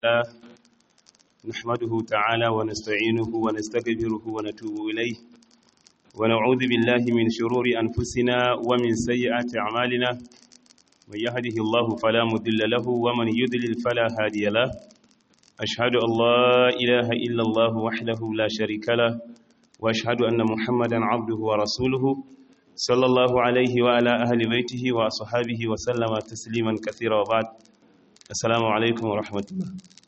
الله نحمده تعالى ونستعينه ونستغفره ونتوب إليه ونعوذ بالله من شرور أنفسنا ومن سيئات أعمالنا من يهده الله فلا مضل له ومن يضلل فلا هادي له أشهد أن لا إله إلا الله وحده لا شريك له وأشهد أن محمدا عبده ورسوله صلى الله عليه وعلى أهل بيته وأصحابه وسلم تسليما كثيرا وبعد السلام عليكم ورحمة الله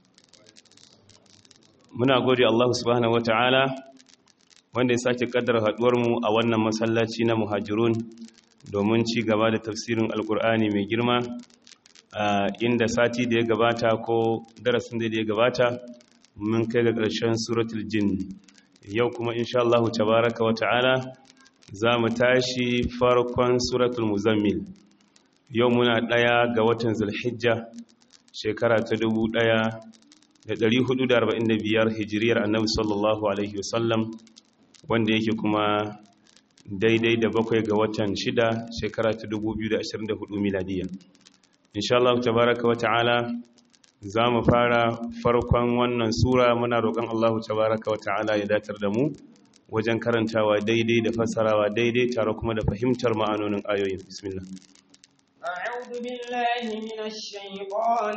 muna gode Allah subhanahu wataala wanda ya sake kaddara haduwar mu a wannan masallaci na muhajirun domin ci gaba da tafsirin alkur'ani mai girma inda sati da ya gabata ko darasin da ya gabata mun kai ga ƙarshen suratul jin yau kuma insha Allah tabaraka wataala za mu tashi farkon suratul muzammil yau muna ɗaya ga watan zulhijja shekara ta dubu ɗaya da ɗari hudu da arba'in da biyar hijiriyar annabi sallallahu alaihi wasallam wanda yake kuma daidai da bakwai ga watan shida shekara ta dubu biyu da ashirin da hudu miladiya insha Allah tabaraka wa ta'ala za mu fara farkon wannan sura muna roƙon Allah tabaraka wa ta'ala ya datar da mu wajen karantawa daidai da fassarawa daidai tare kuma da fahimtar ma'anonin ayoyin bismillah أعوذ بالله من الشيطان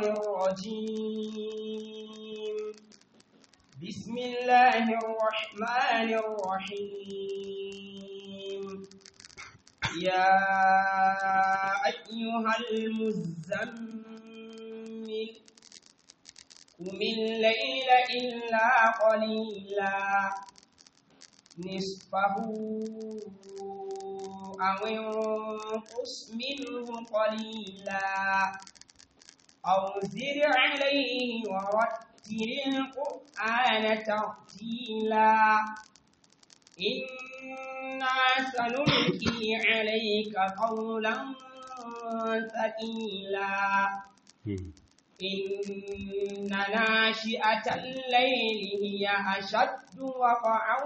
الرجيم بسم الله الرحمن الرحيم يا أيها المزمل قم الليل إلا قليلا نصفه أو انقص منه قليلا أو زد عليه ورتل القرآن ترتيلا إنا سنلقي عليك قولا ثقيلا إن ناشئة الليل هي أشد وقعا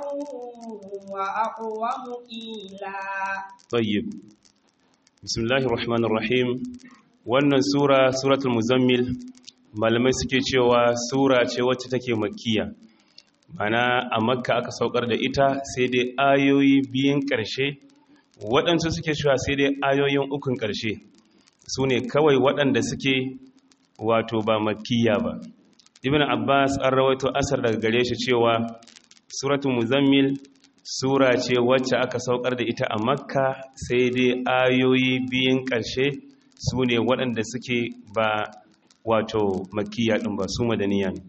وأقوم قيلا طيب بسم الله الرحمن الرحيم wannan sura suratul muzammil malamai suke cewa sura ce wacce take makkiya mana a makka aka saukar da ita sai dai ayoyi biyun ƙarshe waɗansu suke cewa sai dai ayoyin ukun ƙarshe su ne kawai waɗanda suke wato ba makkiya ba ibn abbas an rawaito asar daga gare shi cewa suratul muzammil sura ce wacce aka saukar da ita a makka sai dai ayoyi biyun ƙarshe su ne waɗanda suke ba wato makiya ɗin ba su madaniya ne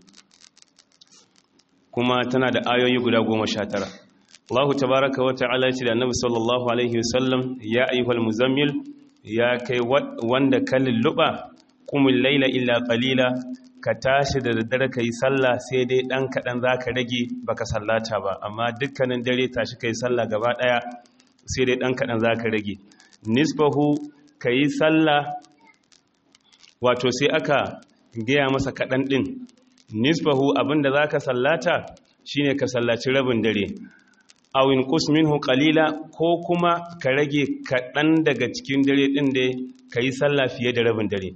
kuma tana da ayoyi guda goma sha tara Allahu tabaraka wa ta'ala ce da annabi sallallahu alaihi wasallam ya ayyuhal muzammil ya kai wanda ka lulluɓa kumul laila illa qalila ka tashi da daddare ka yi sallah sai dai ɗan kaɗan za ka rage baka sallata ba amma dukkanin dare tashi ka yi sallah gaba ɗaya sai dai ɗan kaɗan za ka rage nisfahu ka yi sallah wato sai aka gaya masa kaɗan ɗin nisfahu abinda za ka sallata shine ka sallaci rabin dare awin minhu qalila ko kuma ka rage kaɗan daga cikin dare ɗin da ka yi sallah fiye da rabin dare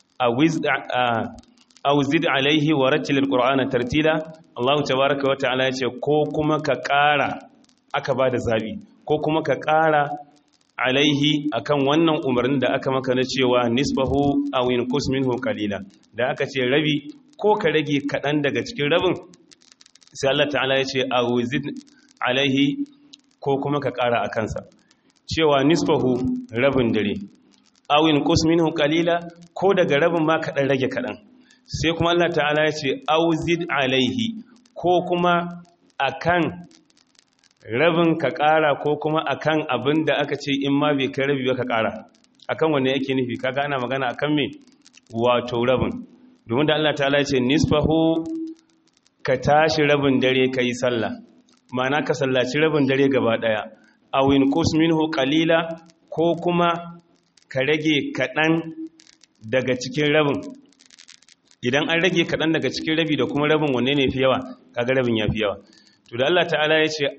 aw zid alaihi wa rattil alqur'ana tartila Allah tabaaraka wa ta'ala yace ko kuma ka ƙara aka bada zabi ko kuma ka ƙara alaihi akan wannan umarnin da aka maka na cewa nisbahu aw inqus minhu qalila da aka ce rabi ko ka rage kadan daga cikin rabin sai Allah ta'ala ya ce aw zid alaihi ko kuma ka ƙara akan sa cewa nisbahu rabin dare aw inqus minhu qalila ko daga rabin ma kadan rage kadan sai kuma Allah ta'ala ya ce aw zid alaihi ko kuma akan rabin ka ƙara ko kuma akan abin da aka ce in ma bai kai rabi ba ka ƙara akan wanne yake nufi kaga ana magana akan me wato rabin domin da Allah ta'ala ce nisfahu ka tashi rabin dare ka yi sallah ma'ana ka sallaci rabin dare gaba ɗaya aw in qus minhu qalila ko kuma ka rage kaɗan daga cikin rabin idan an rage kaɗan daga cikin rabi da kuma rabin wanne ne fi yawa kaga rabin ya fi yawa to da Allah ta'ala ya ce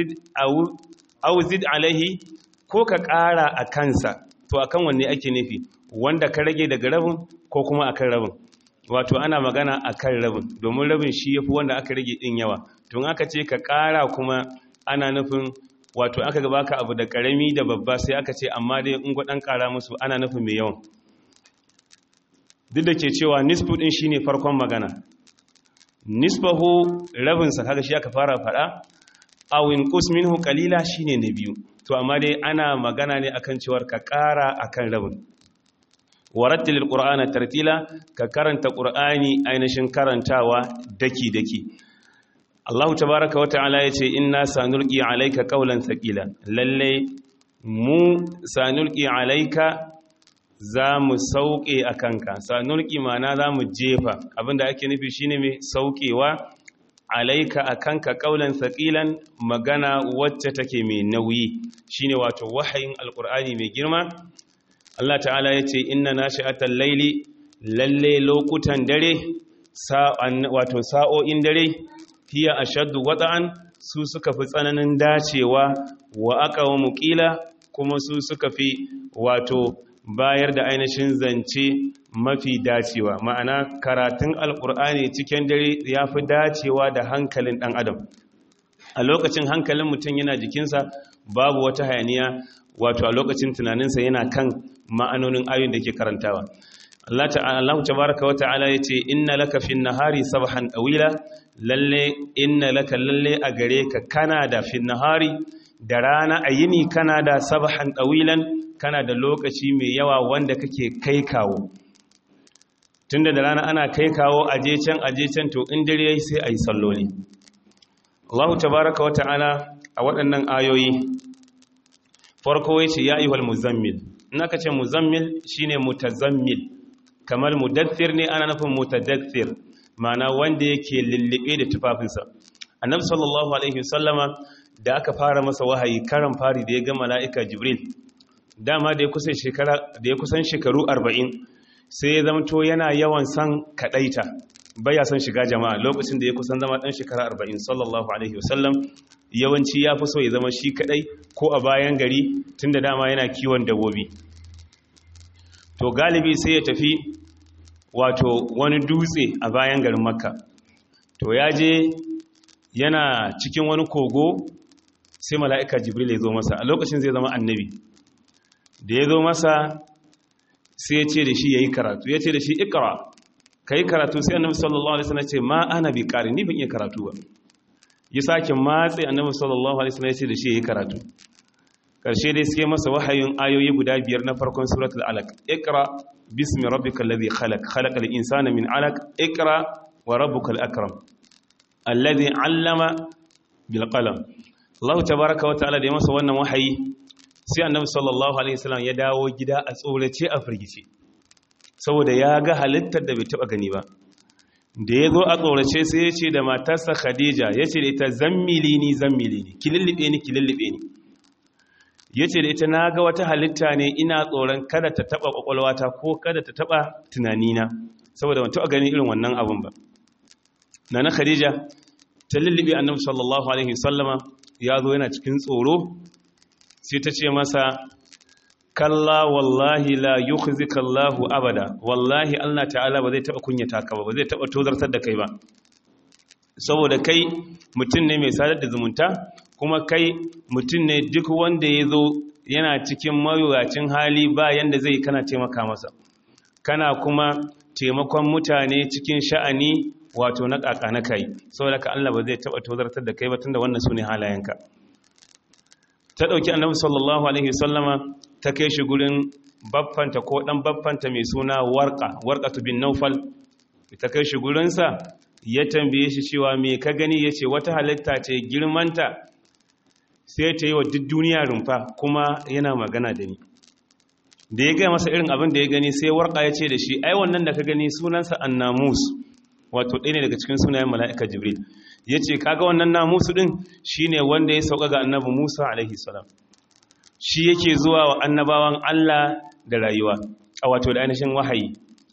awzid alaihi ko ka ƙara a kansa to akan wanne ake nufi wanda ka rage daga rabin ko kuma akan rabin wato ana magana akan rabin domin rabin shi yafi wanda aka rage din yawa tun aka ce ka ƙara kuma ana nufin wato aka gaba ka abu da ƙarami da babba sai aka ce amma dai in gwadan ƙara musu ana nufin mai yawan duk da ke cewa nisfu ɗin shi ne farkon magana nisfahu rabinsa kaga shi aka fara faɗa awin minhu kalila shi ne na biyu to amma dai ana magana ne akan cewar ka ƙara akan rabin warattilil qur'ana tartila ka karanta qur'ani ainihin karantawa daki daki Allah tabaaraka wata'ala yace inna sanulqi alayka qawlan thaqila lalle mu sanulqi alayka zamu sauke akanka sanulqi mana zamu jefa abinda ake nufi shine mai saukewa alayka akanka qawlan thaqilan magana wacce take mai nauyi shine wato wahayin alqur'ani mai girma Allah ta'ala ya ce inna nashi'atal laili lalle lokutan dare wato sa'o'in dare hiya ashaddu wata'an su suka fi tsananin dacewa wa aqawamu qila kuma su suka fi wato bayar da ainihin zance mafi dacewa ma'ana karatun alkur'ani cikin dare ya fi dacewa da hankalin ɗan adam a lokacin hankalin mutum yana jikinsa babu wata hayaniya wato a lokacin tunaninsa yana kan ma'anonin ayoyin da ke karantawa Allah ta'ala tabaraka wa ta'ala yace inna laka fin nahari sabhan tawila lalle inna laka lalle a gare ka kana da fin nahari da rana ayini kana da sabhan tawilan kana da lokaci mai yawa wanda kake kai kawo tunda da rana ana kai kawo aje can aje can to in dare yayi sai ayi salloli Allah tabaraka wa ta'ala a waɗannan ayoyi farko yace ya ayyuhal muzammil in aka ce muzammil shine mutazammil kamar mudaththir ne ana nufin mutadaththir ma'ana wanda yake lullube da tufafinsa annabi sallallahu alaihi wasallama da aka fara masa wahayi karan fari da ya ga mala'ika jibril dama da ya kusan shekara da ya kusan shekaru 40 sai ya zamto yana yawan san kadaita baya son shiga jama'a lokacin da ya kusan zama dan shekara 40 sallallahu alaihi wasallam yawanci ya fi so ya zama shi kadai ko a bayan gari tunda dama yana kiwon dabbobi to galibi sai ya tafi wato wani dutse a bayan garin makka to ya je yana cikin wani kogo sai mala'ika jibril ya zo masa a lokacin zai zama annabi da ya zo masa sai ya ce da shi ya yi karatu ya ce da shi ikra ka yi karatu sai annabi sallallahu alaihi wasallam ce ma ana bi ƙari ni ban iya karatu ba ya sake matse annabi sallallahu alaihi wasallam ya ce da shi ya yi karatu karshe dai suke masa wahayin ayoyi guda biyar na farkon suratul alaq ikra bismi rabbikal ladhi khalaq khalaqal insana min alaq ikra wa rabbukal akram alladhi allama bil qalam Allah tabaaraka wa ta'ala da ya masa wannan wahayi sai annabi sallallahu alaihi wasallam ya dawo gida a tsorace a firgice saboda ya ga halittar da bai taba gani ba da ya zo a tsorace sai ya ce da matarsa khadija ya ce da ita zammili ni zammili ni ki lullube ni ki lullube ni ya ce da ita na ga wata halitta ne ina tsoron kada ta taba kwakwalwata ko kada ta taba tunanina saboda ban taba gani irin wannan abun ba na na khadija ta lullube annabi sallallahu alaihi wasallama ya zo yana cikin tsoro sai ta ce masa kalla wallahi la yukhzika Allahu abada wallahi Allah ta'ala ba zai taba kunyata ka ba ba zai taba tozartar da kai ba saboda kai mutum ne mai sadar da zumunta kuma kai mutum ne duk wanda ya zo yana cikin mawuyacin hali ba yanda zai kana taimaka masa kana kuma taimakon mutane cikin sha'ani wato na kaka na kai saboda ka Allah ba zai taba tozartar da kai ba tunda wannan sune halayenka ta dauki annabi sallallahu alaihi wasallama ta kai shi gurin baffanta ko dan baffanta mai suna warqa warqatu bin nawfal ta kai shi gurinsa ya tambaye shi cewa me ka gani yace wata halitta ce girmanta sai ta yi wa duk duniya rumfa kuma yana magana da ni da ya gaya masa irin abin da ya gani sai warqa ya ce da shi ai wannan da ka gani sunansa annamus wato ɗaya ne daga cikin sunayen mala'ika jibril ya ce kaga wannan namusu ɗin shine wanda ya sauka ga annabi musa alaihi salam shi yake zuwa wa annabawan Allah da rayuwa a wato da ainihin wahayi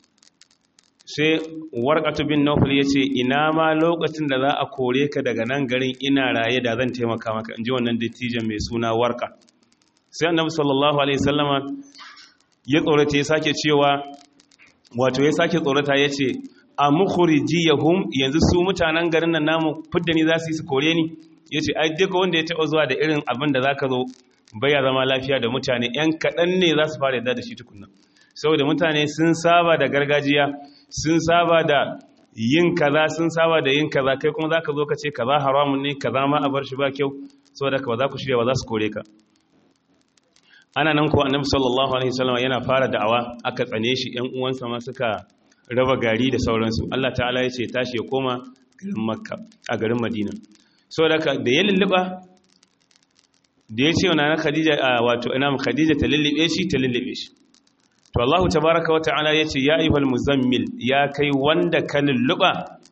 sai warqatu bin nawfal yace ina ma lokacin da za a kore ka daga nan garin ina raye da zan taimaka maka inji wannan dattijan mai suna warqa sai annabi sallallahu alaihi wasallama ya tsorata ya sake cewa wato ya sake tsorata yace a mukhrijiyahum yanzu su mutanen garin nan namu fidda ni za su yi su kore ni yace ai duka wanda ya taba zuwa da irin abin da zaka zo baya zama lafiya da mutane yan kadan ne za su fara yadda da shi tukunna saboda mutane sun saba da gargajiya sun saba da yin kaza sun saba da yin kaza kai kuma zaka zo ka ce kaza haramun ne kaza ma a bar shi ba kyau saboda ka ba za ku shirya ba za su kore ka ana nan ko annabi sallallahu alaihi wasallam yana fara da'awa aka tsane shi ƴan uwansa ma suka raba gari da sauransu Allah ta'ala ya ce tashi ya koma garin makka a garin madina saboda ka da ya lulluba da ya ce wa nana khadija wato ina khadija ta lullube shi ta lullube shi to Allah tabaaraka wa ta'ala ya ce ya ayyuhal muzammil ya kai wanda ka lulluba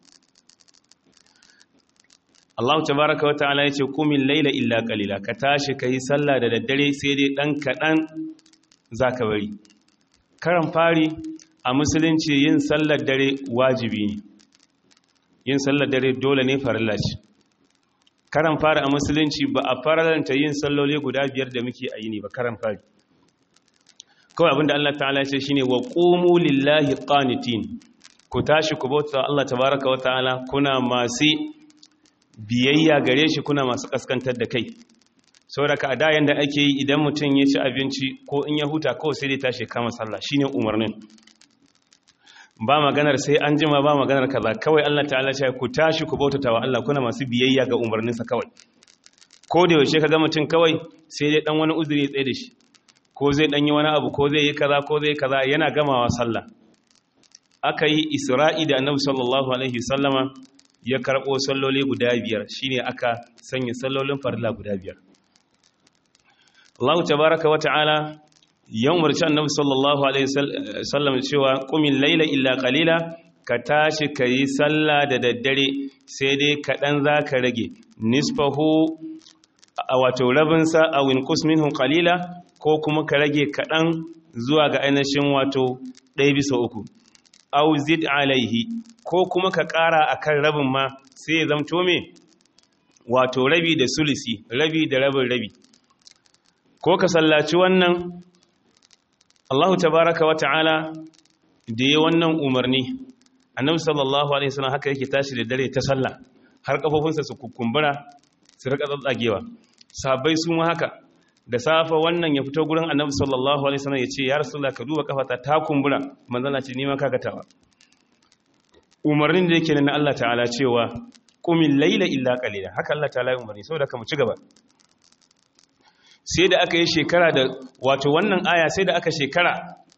Allah tabaraka wa ta'ala yace kumin laila illa qalila ka tashi kai sallah da daddare sai dai dan kadan zaka bari karan fari a musulunci yin sallar dare wajibi ne yin sallar dare dole ne farilla ce karan fari a musulunci ba a faralanta yin salloli guda biyar da muke a yini ba karan fari kawai abinda Allah ta'ala ya ce shine wa qumu lillahi qanitin ku tashi ku bauta Allah tabaraka wa ta'ala kuna masu biyayya gare shi kuna masu kaskantar da kai saboda ka da yanda ake yi idan mutum ya ci abinci ko in ya huta kawai sai dai tashi kama sallah shine umarnin ba maganar sai an jima ba maganar kaza kawai Allah ta'ala ya ku tashi ku bautata wa Allah kuna masu biyayya ga umarninsa kawai ko da yaushe kaga mutum kawai sai dai dan wani uzuri ya tsaye da shi ko zai dan yi wani abu ko zai yi kaza ko zai kaza yana gamawa sallah aka yi isra'i da annabi sallallahu alaihi wasallama ya karɓo salloli guda biyar shine aka sanya sallolin farilla guda biyar Allah tabaraka wa ta'ala yan umarci annabi sallallahu alaihi wasallam cewa qumin laila illa qalila ka tashi kayi sallah da daddare sai dai kaɗan zaka rage nisfahu wato rabin sa aw inqus minhu qalila ko kuma ka rage kaɗan zuwa ga ainihin wato ɗaya bisa uku aw zid alaihi ko kuma ka ƙara akan rabin ma sai ya zamto me wato rabi da sulisi rabi da rabin rabi ko ka sallaci wannan Allahu tabaraka wa ta'ala da ya wannan umarni annabi sallallahu alaihi wasallam haka yake tashi da dare ta sallah har kafofinsa su kukumbura su rika tsatsagewa sabai su ma haka da safa wannan ya fito gurin annabi sallallahu alaihi wasallam ya ce ya rasulullah ka duba kafata ta kumbura manzala ce ni ma kaga tawa umarnin da yake na Allah ta'ala cewa qumil layla illa qalila haka Allah ta'ala ya umarni saboda ka mu ci gaba sai da aka yi shekara da wato wannan aya sai da aka shekara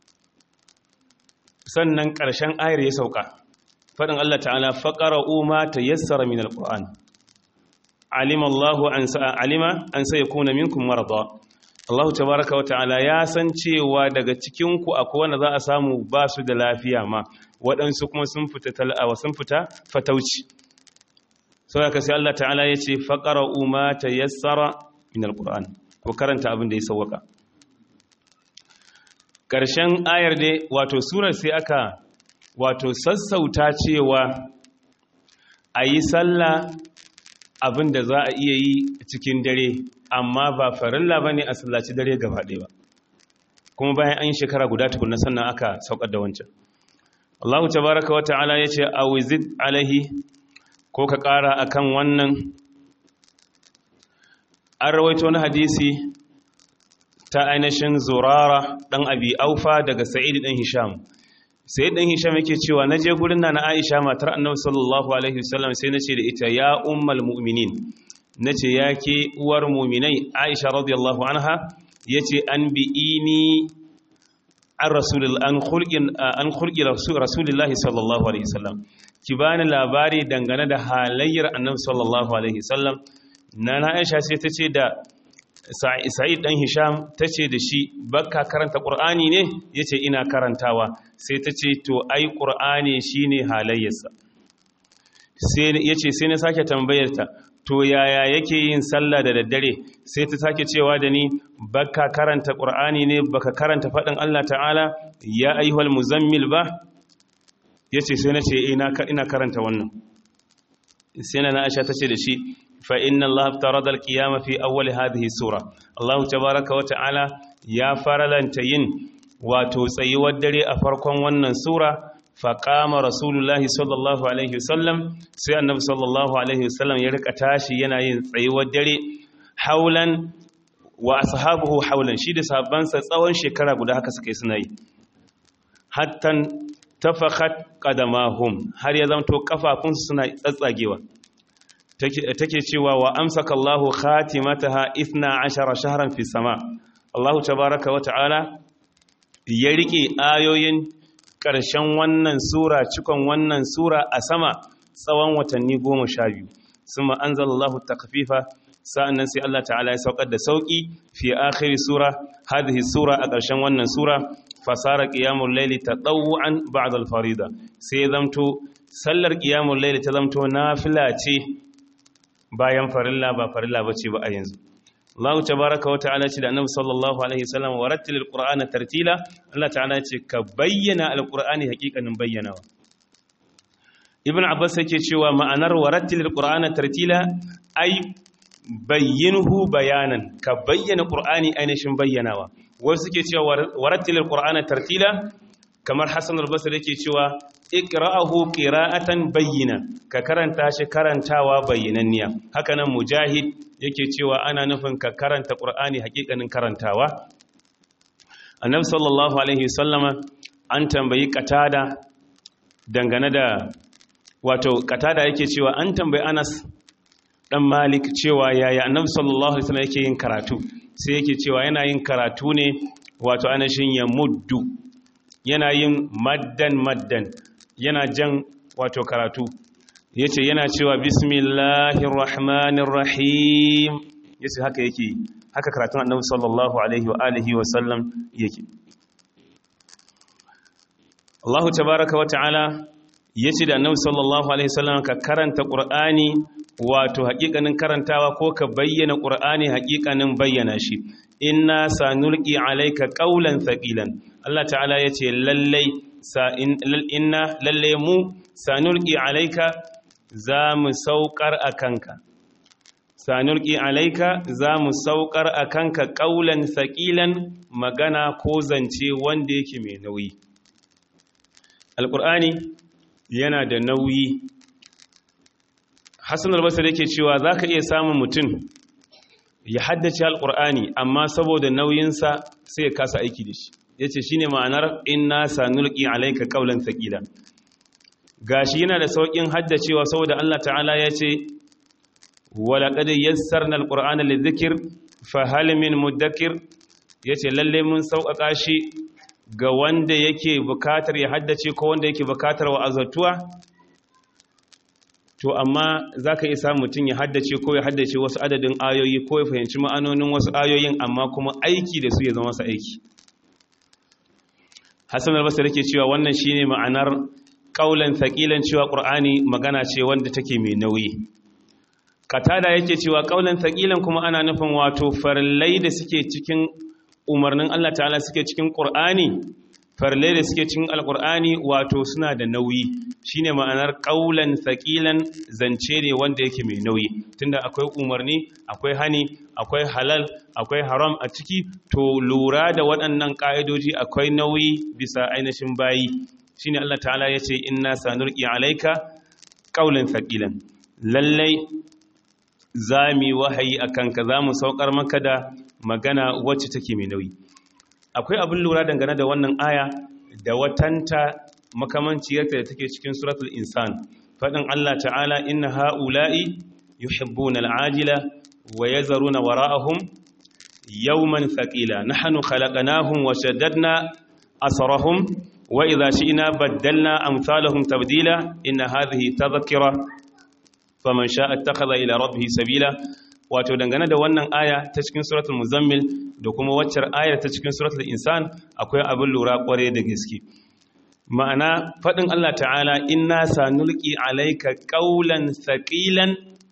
sannan ƙarshen ayar ya sauka faɗin Allah ta'ala faqara ma tayassara min alquran alima Allahu an sa'a alima an sayakuna minkum marada Allah tabaaraka wata'ala ya san cewa daga cikin ku akwai wanda za a samu ba su da lafiya ma waɗansu kuma sun fita tal'awa sun fita fatauci saboda sai Allah ta'ala ya ce faqara ma tayassara min alquran ko karanta abin da ya sauwaka ƙarshen ayar dai wato surar sai aka wato sassauta cewa a yi sallah abin da za a iya yi cikin dare amma ba farilla ba ne a sallaci dare gaba ɗaya ba kuma bayan an yi shekara guda tukunna sannan aka saukar da wancan Allahu tabaraka wa ta'ala ya ce a wizid alaihi ko ka ƙara akan wannan an rawaito wani hadisi ta ainihin zurara ɗan abi aufa daga sa'id ɗan hisham sa'id ɗan hisham yake cewa na je gurin na na aisha matar annabi sallallahu alaihi wasallam sai na ce da ita ya ummal mu'minin na ce ya ke uwar mu'minai aisha radiyallahu anha ya ce an bi'ini an an khulqi rasulillahi sallallahu alaihi wasallam ki bani labari dangane da halayyar annabi sallallahu alaihi wasallam nana aisha sai ta ce da sa'id dan hisham ta ce da shi bakka karanta ƙur'ani ne ya ce ina karantawa sai ta ce to ai ƙur'ani shi ne halayyarsa ya ce sai na sake tambayarta to yaya yake yin sallah da daddare sai ta sake cewa da ni bakka karanta ƙur'ani ne baka karanta faɗin allah ta'ala ya ayyuhal muzammil ba ya ce sai na ce ina karanta wannan sai na aisha ta ce da shi فإن الله افترض القيامة في أول هذه السورة الله تبارك وتعالى يا فرلن تين وتسيي والدري أفركم ونن سورة faƙama rasulullahi sallallahu alaihi wasallam sai annabi sallallahu alaihi wasallam ya rika tashi yana yin tsayuwar dare haulan wa ashabuhu haulan shi da sahabbansa tsawon shekara guda haka suka yi suna yi hattan tafakhat qadamahum har ya zanto kafafunsu suna tsatsagewa take cewa wa amsaka Allahu khatimataha 12 shahran fi sama Allahu tabaaraka wa ta'ala ya rike ayoyin ƙarshen wannan sura cikon wannan sura a sama tsawon watanni 12 summa anzalallahu takfifa sa'annan sai Allah ta'ala ya saukar da sauki fi akhiri sura hadhihi sura a ƙarshen wannan sura fasara qiyamul layli tatawwan ba'da al-farida sai zamto sallar qiyamul layli ta zamto nafila ce bayan farilla ba farilla bace ba a yanzu Allah tabaaraka wa ta'ala ce da Annabi sallallahu alaihi wasallam warattilil qur'ana tartila Allah ta'ala ce ka bayyana al-qur'ani haƙiƙanin bayyanawa Ibn Abbas yake cewa ma'anar warattilil qur'ana tartila ai bayyinhu bayanan ka bayyana qur'ani ainihin bayyanawa wasu suke cewa warattilil qur'ana tartila kamar Hassan al-Basri yake cewa iqra'ahu qira'atan bayyina ka karanta shi karantawa bayyananniya hakanan mujahid yake cewa ana nufin ka karanta qur'ani hakikanin karantawa annabi sallallahu alaihi wasallama an tambayi qatada dangane da wato qatada yake cewa an tambayi Anas dan Malik cewa yaya annabi sallallahu alaihi wasallam yake yin karatu sai yake cewa yana yin karatu ne wato anashin ya muddu yana yin maddan maddan yana jan wato karatu yace yana cewa bismillahir rahmanir rahim yace haka yake haka karatun annabi sallallahu alaihi wa alihi wa sallam yake Allah tabaaraka wa ta'ala yace da annabi sallallahu alaihi wasallam ka karanta qur'ani wato haƙiƙanin karantawa ko ka bayyana qur'ani haƙiƙanin bayyana shi inna sanulqi alayka qawlan thaqilan Allah ta'ala yace lallai inna lalle mu sanulqi alayka za mu saukar akanka sanulqi alayka za mu saukar akanka qawlan thaqilan magana ko zance wanda yake mai nauyi alqur'ani yana da nauyi hassan albasar yake cewa za ka iya samun mutum ya haddace alƙur'ani amma saboda nauyinsa sai ya kasa aiki da shi ya ce shi ne ma'anar inna sanulki alaika ƙaunar taƙila ga shi yana da sauƙin haddacewa saboda allah ta'ala ya ce walaƙadai yassar na alƙur'ani da zikir fahalimin muddakir ya ce lalle mun sauƙaƙa shi ga wanda yake bukatar ya haddace ko wanda yake bukatar wa'azatuwa to amma za ka isa mutum ya haddace ko ya haddace wasu adadin ayoyi ko ya fahimci ma'anonin wasu ayoyin amma kuma aiki da su ya zama masa aiki hassan albasa ke cewa wannan shine ma'anar ƙaulan thaqilan cewa ƙur'ani magana ce wanda take mai nauyi katada yake cewa ƙaulan thaqilan kuma ana nufin wato farillai da suke cikin umarnin Allah ta'ala suke cikin ƙur'ani farle da suke cikin alkur'ani wato suna da nauyi shine ma'anar ƙaulan saƙilan zance ne wanda yake mai nauyi tunda akwai umarni akwai hani akwai halal akwai haram a ciki to lura da waɗannan ƙa'idoji akwai nauyi bisa ainihin bayi shine Allah ta'ala ya ce inna sanurqi alaika ƙaulan saƙilan lallai za mu wahayi akan ka za mu saukar maka da magana wacce take mai nauyi akwai abin lura dangane da wannan aya da watanta makamanciyarta da take cikin suratul insan faɗin Allah ta'ala inna ha'ula'i yuhibbuna al'ajila wa yazaruna wara'ahum yawman thaqila nahnu khalaqnahum wa shaddadna asrahum wa idha shi'na baddalna amsalahum tabdila inna hadhihi tadhkira faman sha'a ittakhadha ila rabbih sabila wato dangane da wannan aya ta cikin suratul muzammil da kuma waccar ayar ta cikin suratul insan akwai abin lura kware da gaske ma'ana fadin Allah ta'ala inna sanulqi alayka qawlan thaqilan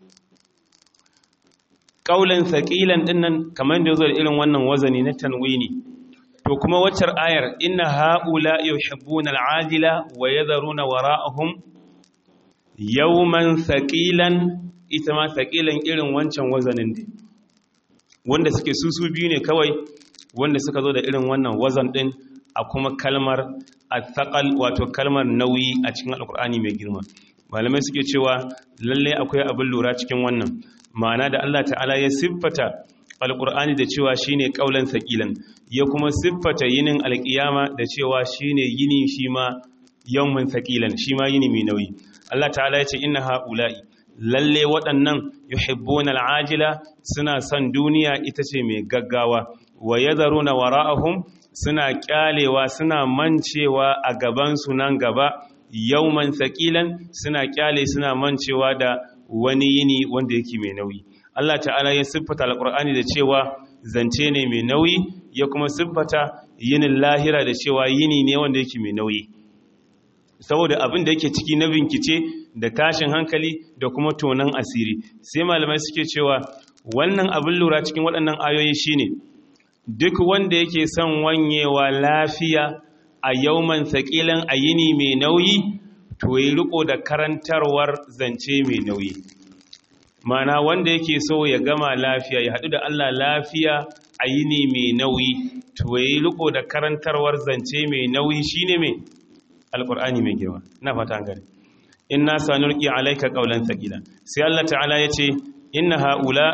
qawlan thaqilan dinnan kamar da yazo da irin wannan wazani na tanwini to kuma waccar ayar inna haula yuhibbuna al'ajila wa yadharuna wara'ahum yawman thaqilan ita ma taƙilan irin wancan wazanin ne wanda suke susu biyu ne kawai wanda suka zo da irin wannan wazan ɗin a kuma kalmar athaqal wato kalmar nauyi a cikin alqur'ani mai girma malamai suke cewa lalle akwai abin lura cikin wannan ma'ana da Allah ta'ala ya siffata alqur'ani da cewa shine kaulan saqilan ya kuma siffata yinin alqiyama da cewa shine yini shi ma yawmin saqilan shi ma yini mai nauyi Allah ta'ala ya ce inna haula'i lalle waɗannan yuhibbuna al'ajila suna son duniya ita ce mai gaggawa wa yadharuna wara'ahum suna kyalewa suna mancewa a gaban su nan gaba yawman saqilan suna kyale suna mancewa da wani yini wanda yake mai nauyi Allah ta'ala ya siffata alqur'ani da cewa zance ne mai nauyi ya kuma siffata yinin lahira da cewa yini ne wanda yake mai nauyi saboda abin da yake ciki na binkice da tashin hankali da kuma tonan asiri sai malamai suke cewa wannan abin lura cikin waɗannan ayoyi shine duk wanda yake son wanyewa lafiya a yauman saƙilan a yini mai nauyi to yi riko da karantarwar zance mai nauyi mana wanda yake so ya gama lafiya ya haɗu da Allah lafiya a yini mai nauyi to yi riko da karantarwar zance mai nauyi shine mai alkur'ani mai girma na fata an gani inna sanulqi alayka qawlan thaqila sai Allah ta'ala yace inna haula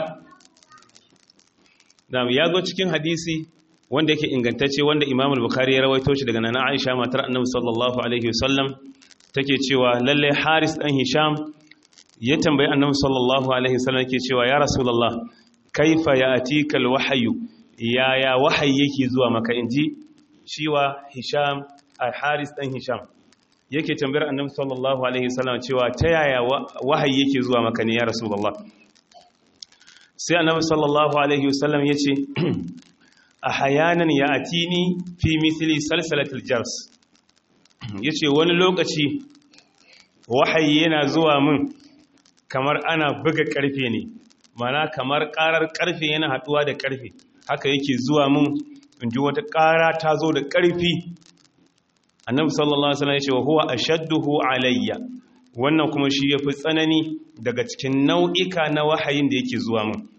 da ya zo cikin hadisi wanda yake ingantacce wanda Imam al-Bukhari ya rawaito shi daga nana Aisha matar Annabi sallallahu alaihi wasallam take cewa lalle Haris dan Hisham ya tambayi Annabi sallallahu alaihi wasallam yake cewa ya Rasulullah kaifa ya'tika al-wahyu ya ya wahayi yake zuwa maka inji shiwa Hisham a haris ɗan hisham yake tambayar annabi sallallahu alaihi wasallam cewa ta yaya wahayi yake zuwa maka ne ya rasulullah sai annabi sallallahu alaihi wasallam ya ce a hayanan ya atini fi misli salsalatul jars ya ce wani lokaci wahayi yana zuwa min kamar ana buga karfe ne mana kamar karar karfe yana haduwa da karfe haka yake zuwa min in ji wata kara ta zo da karfi annabi sallallahu alaihi wasallam ya ce wa huwa ashadduhu alayya wannan kuma shi yafi tsanani daga cikin nau'ika na wahayin da yake zuwa mun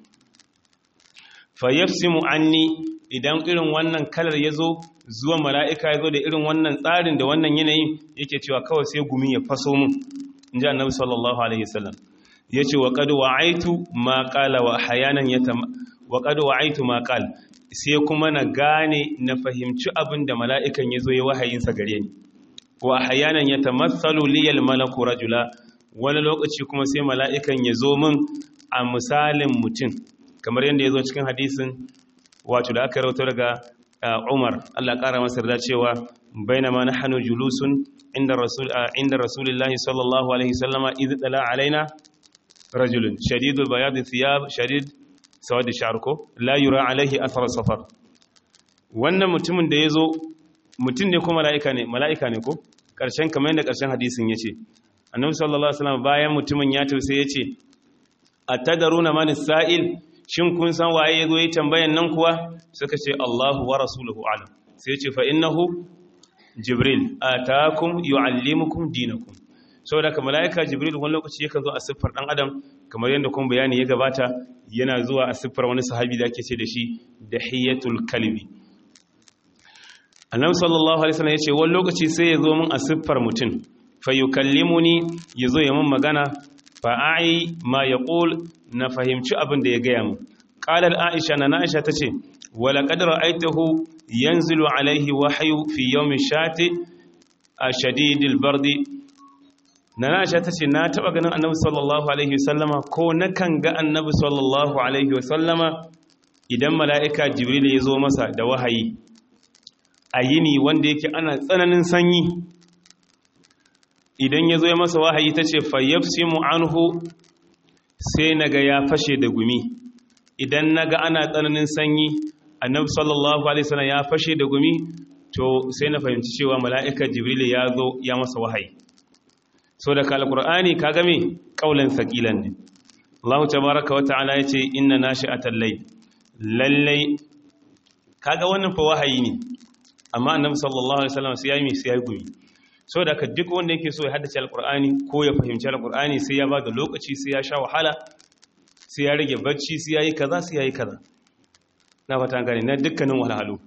fa yafsimu anni idan irin wannan kalar yazo zuwa mala'ika yazo da irin wannan tsarin da wannan yanayin yake cewa kawai sai gumi ya faso mun inji annabi sallallahu alaihi wasallam yace wa qad wa'aitu ma qala wa hayanan yatam wa qad wa'aitu ma qala sai kuma na gane na fahimci abin da mala'ikan ya zo ya wahayinsa gare ni wa hayanan ya tamatsalu liyal malaku rajula wani lokaci kuma sai mala'ikan ya zo min a misalin mutum kamar yadda ya zo cikin hadisin wato da aka rauta daga umar allah ƙara masar da cewa baina ma na hannu julusun inda rasulullahi sallallahu alaihi sallama izi tsala alaina rajulun shadidul bayadu thiyab shadid sawadi sharko la yura alaihi athar safar wannan mutumin da yazo mutum ne ko mala'ika ne mala'ika ne ko karshen kamar yadda karshen hadisin yace annabi sallallahu alaihi wasallam bayan mutumin ya tausa yace atadaruna man sa'il shin kun san waye yazo yi tambayan nan kuwa suka ce Allahu wa rasuluhu alam sai yace fa innahu jibril ataakum yuallimukum dinakum saboda ka mala'ika jibril wani lokaci yakan zo a siffar dan adam kamar yadda kuma bayani ya gabata yana zuwa a siffar wani sahabi da ake ce da shi dahiyatul kalbi annabi sallallahu alaihi wasallam yace wani lokaci sai ya zo min a siffar mutum fa yukallimuni yazo ya min magana fa ai ma yaqul na fahimci abin da ya gaya mu qalat aisha na aisha tace wala qad ra'aytahu yanzilu alaihi wahyu fi yawmi shati shadidil bardi na Aisha ta ce na taɓa ganin annabi sallallahu alaihi wasallama ko na kan ga annabi sallallahu alaihi wasallama idan mala'ika jibril ya zo masa da wahayi a yini wanda yake ana tsananin sanyi idan ya zo ya masa wahayi ta ce fayyafsimu anhu sai na ga ya fashe da gumi idan na ga ana tsananin sanyi annabi sallallahu alaihi wasallam ya fashe da gumi to sai na fahimci cewa mala'ika jibril ya zo ya masa wahayi so da alqur'ani ka game kaulan saqilan ne Allah tabaaraka wa ta'ala yace inna nashi'atal layl lallai kaga wannan fa wahayi ne amma annabi sallallahu alaihi wasallam sai yayi sai yayi gumi so da duk wanda yake so ya haddace alqur'ani ko ya fahimci alqur'ani sai ya bada lokaci sai ya sha wahala sai ya rage bacci sai yayi kaza sai yayi kaza na fata gane na dukkanin wahalhalu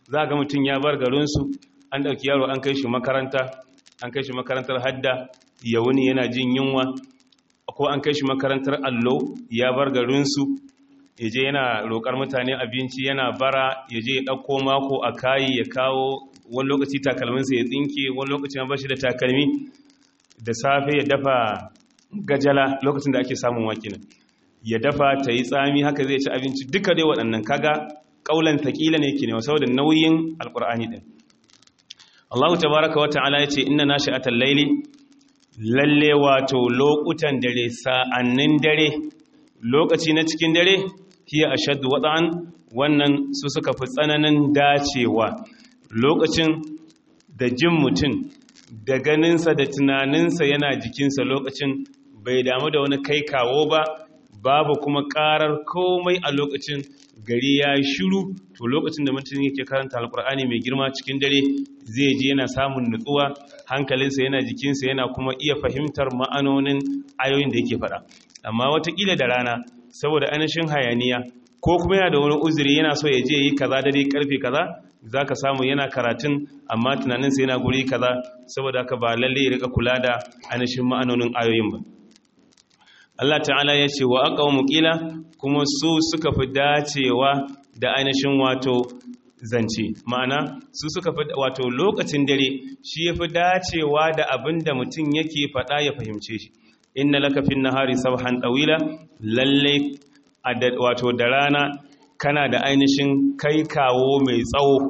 za ga mutum ya bar garinsu an ɗauki yaro an kai shi makaranta an kai shi makarantar hadda ya wuni yana jin yunwa ko an kai shi makarantar allo ya bar garinsu ya je yana roƙar mutane abinci yana bara ya je ya ɗauko mako a kayi ya kawo wani lokaci takalminsa ya tsinke wani lokaci ba shi da takalmi da safe ya dafa gajala lokacin da ake samun wakinan ya dafa ta yi tsami haka zai ci abinci duka dai waɗannan kaga ƙaulan taƙila ne ke ne saboda nauyin alƙur'ani ɗin allahu tabaraka wa ta'ala ya ce inna nashi a tallaili lalle wato lokutan dare sa'annin dare lokaci na cikin dare hiya ashaddu wada'an wannan su suka fi tsananin dacewa lokacin da jin mutum da ganinsa da tunaninsa yana jikinsa lokacin bai damu da wani kai kawo ba babu kuma karar komai a lokacin gari ya shiru to lokacin da mutum yake karanta alkur'ani mai girma cikin dare zai ji yana samun nutsuwa hankalinsa yana jikinsa yana kuma iya fahimtar ma'anonin ayoyin da yake faɗa amma watakila da rana saboda ainihin hayaniya ko kuma yana da wani uzuri yana so ya je yi kaza dare karfe kaza za ka samu yana karatun amma tunaninsa yana guri kaza saboda haka ba lalle ya rika kula da ainihin ma'anonin ayoyin ba Allah ta'ala ya ce wa aka muƙila kuma su suka fi dacewa da ainihin wato zance ma'ana su suka fi wato lokacin dare shi ya fi dacewa da abin da mutum yake faɗa ya fahimce shi inna laka fin nahari sabhan tawila lalle wato da rana kana da ainihin kai kawo mai tsawo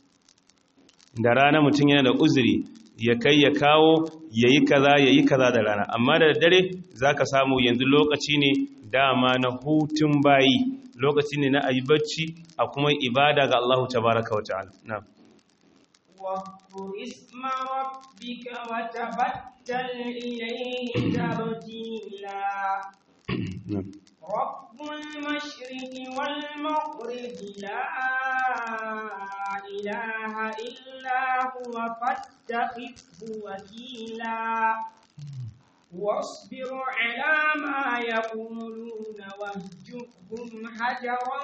da rana mutum yana da uzuri ya kai ya kawo ya yi kaza ya yi kaza da rana amma da dare za ka samu yanzu lokaci ne dama na hutun bayi lokaci ne na ayi bacci a kuma ibada ga Allah tabaraka wa ta'ala na'am واذكر اسم ربك وتبتل إليه تبتيلا رب المشرق والمغرب لا إله إلا هو فاتخذه وكيلا واصبر على ما يقولون واهجرهم هجرا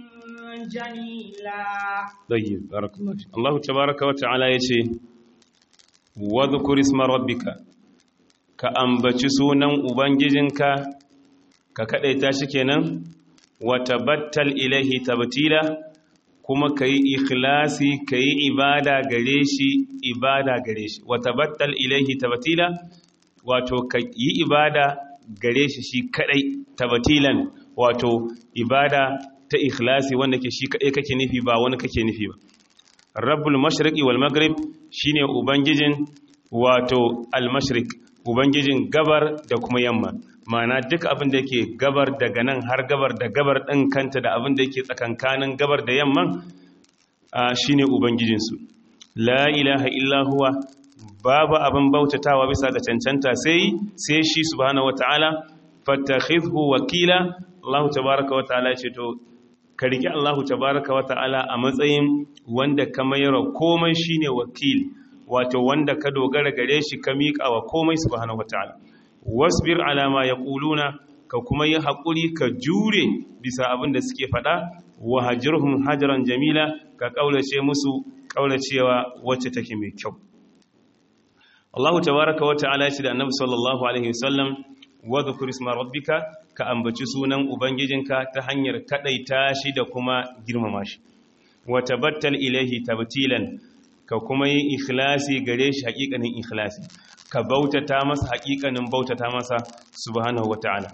جميلا طيب بارك الله فيك الله تبارك وتعالى يشي واذكر اسم ربك كأنبتي سونا أبنججنك ككأيتا شكينا وتبتل إليه تبتيلا kuma ka yi ikhlasi ka yi ibada gare shi ibada gare shi wata battal ilaihi tabatila wato ka yi ibada gare shi shi kadai tabatilan wato ibada ta ikhlasi wanda ke shi kadai kake nufi ba wani kake nufi ba rabbul mashriqi wal maghrib shine ubangijin wato al mashriq ubangijin gabar da kuma yamma ma'ana duk abin da yake gabar daga nan har gabar da gabar ɗin kanta da abin da yake tsakankanin gabar da yamman shi ne ubangijinsu la ilaha illa huwa babu abin bautatawa bisa ga cancanta sai sai shi subhanahu wata'ala fattakhidhu wakila Allah tabaaraka wata'ala ce to ka riki Allah tabaaraka wata'ala a matsayin wanda ka mayar komai shine wakil wato wanda ka dogara gare shi ka miƙa wa komai subhanahu wata'ala wasbir ala ma yaquluna ka kuma yi haƙuri ka jure bisa abin da suke faɗa wa hajirhum hajaran jamila ka ƙaulace musu ƙaulacewa wacce take mai kyau Allah tabaraka wa ta'ala shi da Annabi sallallahu alaihi wasallam wa dhkur isma rabbika ka ambaci sunan ubangijinka ta hanyar kadaita shi da kuma girmama shi wa tabattal ilaihi tabtilan ka kuma yi ikhlasi gare shi haƙiƙanin ikhlasi ka bautata masa haƙiƙanin bautata masa subhanahu wata'ala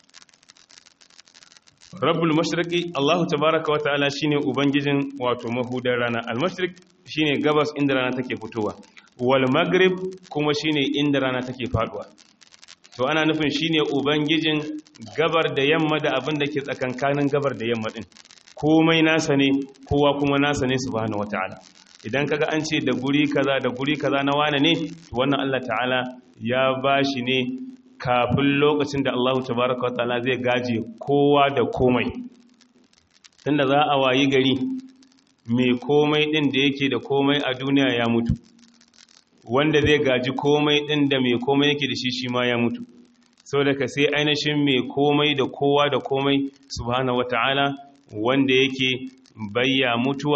rabbul mashriqi Allahu tabaaraka wata'ala shine ubangijin wato mahudar rana al-mashriq shine gabas inda rana take fitowa wal maghrib kuma shine inda rana take faduwa to ana nufin shine ubangijin gabar da yamma da abin da ke tsakankanin gabar da yamma din komai nasa ne kowa kuma nasa ne subhanahu wata'ala idan kaga an ce da guri kaza da guri kaza na wane ne to wannan Allah ta'ala ya bashi ne kafin lokacin da Allah tabaraka wa ta'ala zai gaje kowa da komai tunda za a wayi gari mai komai din da yake da komai a duniya ya mutu wanda zai gaji komai din da mai komai yake da shi shi ma ya mutu saboda ka sai ainihin mai komai da kowa da komai subhanahu wa ta'ala wanda yake bayya mutuwa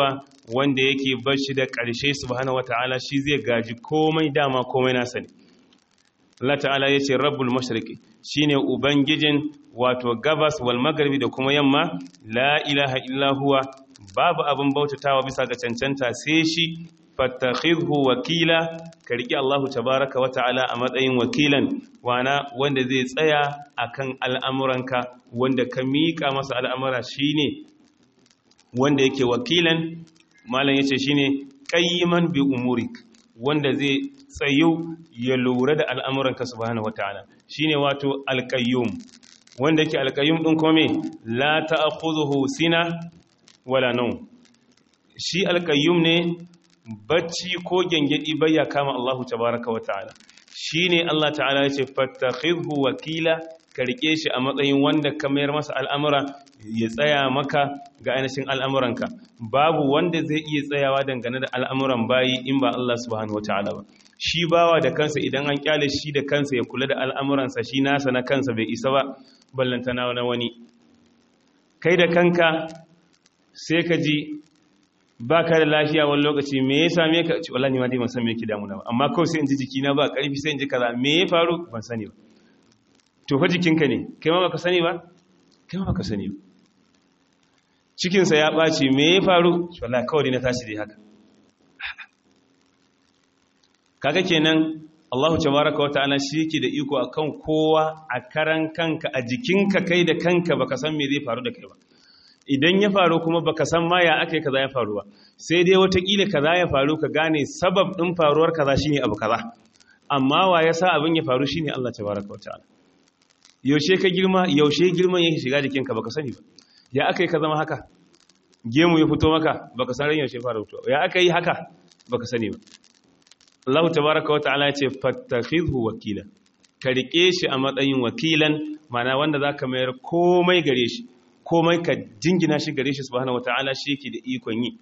wanda yake bashi da ƙarshe subhanahu wata'ala shi zai gaji komai dama komai nasa ne Allah ta'ala ya ce rabbul mashriqi shine ubangijin wato gabas wal magharibi da kuma yamma la ilaha illa huwa babu abin bautatawa bisa ga cancanta sai shi fattakhidhu wakila ka riƙe Allahu tabaraka wa ta'ala a matsayin wakilan wana wanda zai tsaya akan al'amuranka wanda ka miƙa masa al'amura shine wanda yake wakilan malam yace shine qayyiman bi umurik wanda zai tsayo ya lura da al'amuranka subhanahu wataala shine wato alqayyum wanda yake alqayyum din kome la ta'khudhuhu sina wala nawm shi alqayyum ne bacci ko gengedi bayya kama Allahu tabaraka wataala shine Allah ta'ala yace fattakhidhu wakila ka rike shi a matsayin wanda ka mayar masa al'amura ya tsaya maka ga ainihin al'amuranka babu wanda zai iya tsayawa dangane da al'amuran bayi in ba Allah subhanahu wata'ala ba shi bawa da kansa idan an kyale shi da kansa ya kula da al'amuransa shi nasa na kansa bai isa ba ballantana na wani kai da kanka sai ka ji ba ka da lafiya wani lokaci me ya same ka ci wallahi ma dai ban san me yake damuna ba amma kawai sai in ji jikina ba karfi sai in ji kaza me ya faru ban sani ba to fa jikinka ne kai ma baka sani ba kai ma baka sani ba cikinsa ya ɓaci me ya faru wallah kawai na tashi dai haka kaga kenan Allahu tabaraka wa ta'ala shi yake da iko akan kowa a karan kanka a jikinka kai da kanka baka san me zai faru da kai ba idan ya faru kuma baka san ma ya akai kaza ya faru ba sai dai watakila kaza ya faru ka gane sabab din faruwar kaza shine abu kaza amma wa ya sa abin ya faru shine Allah tabaraka wa ta'ala yaushe ka girma yaushe girman yake shiga jikinka baka sani ba ya aka yi ka zama haka gemu ya fito maka baka san ran yaushe fara fito ya aka yi haka baka sani ba Allah tabaraka wa ta'ala ya ce fattakhidhu wakila ka rike shi a matsayin wakilan mana wanda zaka mayar komai gare shi komai ka jingina shi gare shi subhanahu wataala shi yake da ikon yi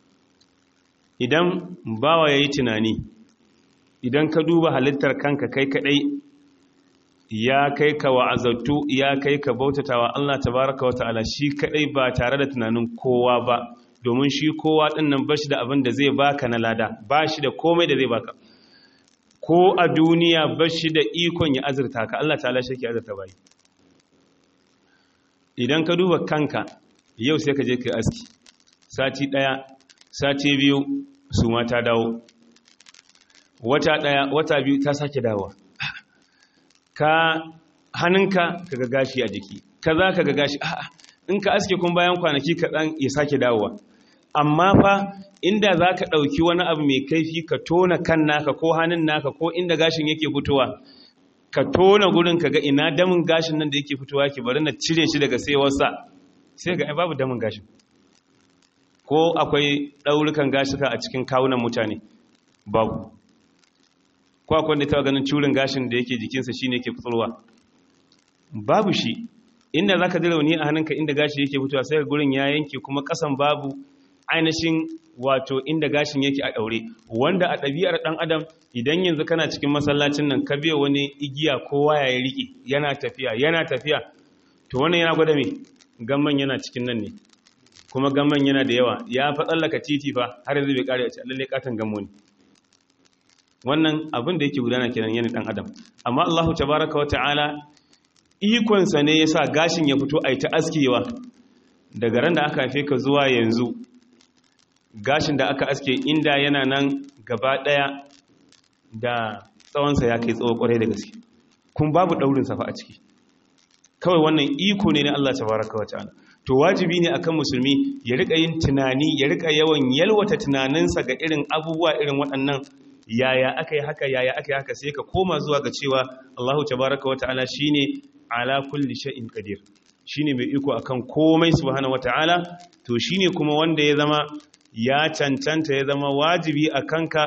idan bawa yayi tunani idan ka duba halittar kanka kai kadai ya kai ka wa'azattu ya kai ka bautatawa Allah tabaraka wa ta'ala shi kadai ba tare da tunanin kowa ba domin shi kowa din nan bashi da abin da zai baka na lada bashi da komai da zai baka ko a duniya bashi da ikon ya azurta ka Allah ta'ala shi ke azurta bai idan ka duba kanka yau sai ka je ka aski sati daya sati biyu su ma ta dawo wata daya wata biyu ta sake dawowa ka hannunka ka ga gashi a jiki ka za ka ga gashi a'a in ka aske kun bayan kwanaki kaɗan ya sake dawowa amma fa inda za ka ɗauki wani abu mai kaifi ka tona kan naka ko hannun naka ko inda gashin yake fitowa ka tona gurin ka ga ina damin gashin nan da yake fitowa ke bari na cire shi daga saiwarsa sai ga babu damin gashin ko akwai ɗaurukan gashika a cikin kawunan mutane babu ko akwai wanda ta ganin curin gashin da yake jikinsa shine yake fitarwa babu shi inda zaka ji rauni a hannunka inda gashi yake fitowa sai gurin ya yanke kuma kasan babu ainihin wato inda gashin yake a daure wanda a ɗabi'ar ɗan adam idan yanzu kana cikin masallacin nan ka biya wani igiya ko waya ya riƙe yana tafiya yana tafiya to wannan yana gwada me gamman yana cikin nan ne kuma gamman yana da yawa ya fa tsallaka titi fa har yanzu bai kare a cikin lalle katon gammo ne wannan abin da yake gudana kenan yana dan adam amma Allahu tabaaraka wa ta'ala ikonsa ne yasa gashin ya fito ai ta askewa daga ran da aka haife ka zuwa yanzu gashin da aka aske inda yana nan gaba daya da tsawonsa ya kai tsawo kwarai da gaske kun babu daurin safa a ciki kawai wannan iko ne na Allah tabaaraka wa ta'ala to wajibi ne akan musulmi ya rika yin tunani ya rika yawan yalwata tunaninsa ga irin abubuwa irin waɗannan yaya aka yi haka yaya aka yi haka sai ka koma zuwa ga cewa Allahu tabaraka wa ta'ala shine ala kulli shay'in qadir shine mai iko akan komai subhanahu wa ta'ala to shine kuma wanda ya zama ya cancanta ya zama wajibi akan ka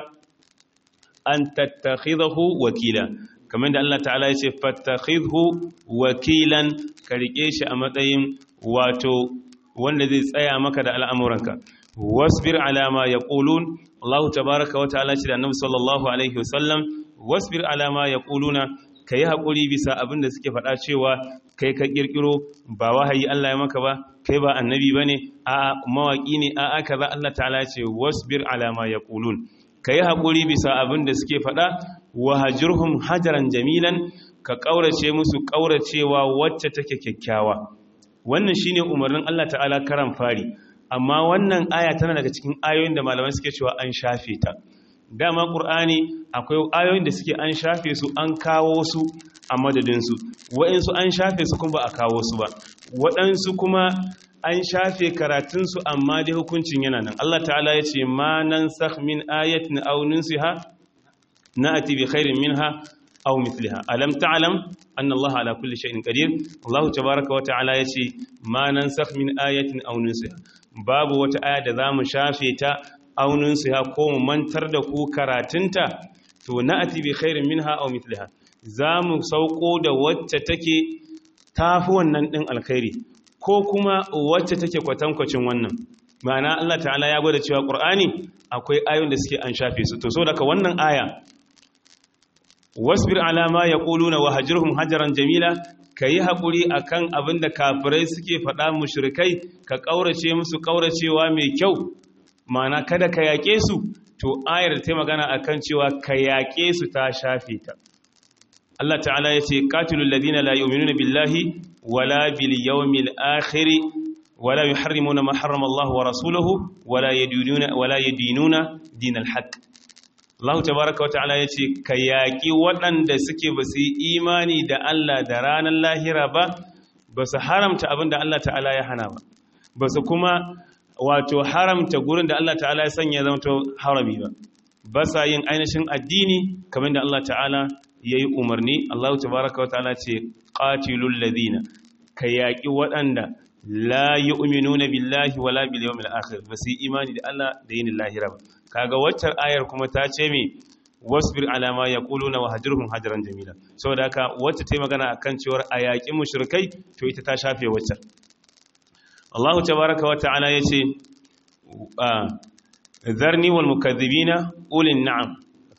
an tattakhidahu wakila kamar da Allah ta'ala ya ce fattakhidhu wakilan ka rike shi a matsayin wato wanda zai tsaya maka da al'amuranka wasbir alama ya ƙulun Allah tabaraka wa ta'ala ce da annabi sallallahu alaihi wasallam wasbir alama ya ƙuluna ka yi haƙuri bisa abin da suke faɗa cewa kai ka ƙirƙiro ba wahayi Allah ya maka ba kai ba annabi ba ne a mawaƙi ne a aka za Allah ta'ala ce wasbir alama ya ƙulun ka yi haƙuri bisa abin da suke faɗa wa hajirhum hajaran jamilan ka ƙaurace musu ƙauracewa wacce take kyakkyawa wannan shine umarnin Allah ta'ala karan fari amma wannan aya tana daga cikin ayoyin da malamai suke cewa an shafe ta dama ƙur'ani akwai ayoyin da suke an shafe su an kawo su a madadinsu waɗansu an shafe su kuma ba a kawo su ba waɗansu kuma an shafe karatunsu amma dai hukuncin yana nan Allah ta'ala ya ce ma nan sakh min ayatin aw nunsiha na'ati bi khairin minha aw mithliha alam ta'lam anna Allah ala kulli shay'in qadir Allah tabaaraka wa ta'ala ya ce ma nan sakh min ayatin aw nunsiha babu wata aya da zamu shafe ta auninsu ya koma mantar da ku karatunta to na'ati bi khairin minha aw mithliha zamu sauko da wacce take tafi wannan din alkhairi ko kuma wacce take kwatankwacin wannan ma'ana Allah ta'ala ya gwada cewa Qur'ani akwai ayoyin da suke an shafe su to saboda wannan aya wasbir ala ma yaquluna wa hajirhum hajaran jamila kayi hakuri akan abinda kafirai suke faɗa mushrikai ka kaurace musu kauracewa mai kyau mana kada ka yaƙe su to ayar ta magana akan cewa ka yaƙe su ta shafe ta Allah ta'ala ya ce qatilul ladina la yu'minuna billahi wala bil yawmil akhir wala yuharrimuna ma harrama Allah wa rasuluhu wala yadinuna wala yadinuna dinal haqq Allah tabaaraka wa ta'ala ya ce ka yaƙi waɗanda suke basu yi imani da Allah da ranar lahira ba basu haramta abin da Allah ta'ala ya hana ba basu kuma wato haramta gurin da Allah ta'ala ya sanya zama to harami ba ba sa yin ainihin addini kamar da Allah ta'ala ya yi umarni Allah tabaraka wa ta'ala ce qatilul ladina ka yaƙi waɗanda la yu'minuna billahi wala bil yawmil akhir ba su yi imani da Allah da yin lahira ba kaga waccar ayar kuma ta ce me wasbir ala ma yaquluna wa hajruhum hajran jamila saboda haka wacce ta yi magana akan cewar a yaƙi mushrikai to ita ta shafe waccar Allah tabaraka wa ta'ala yace zarni wal mukaththibina ulin na'am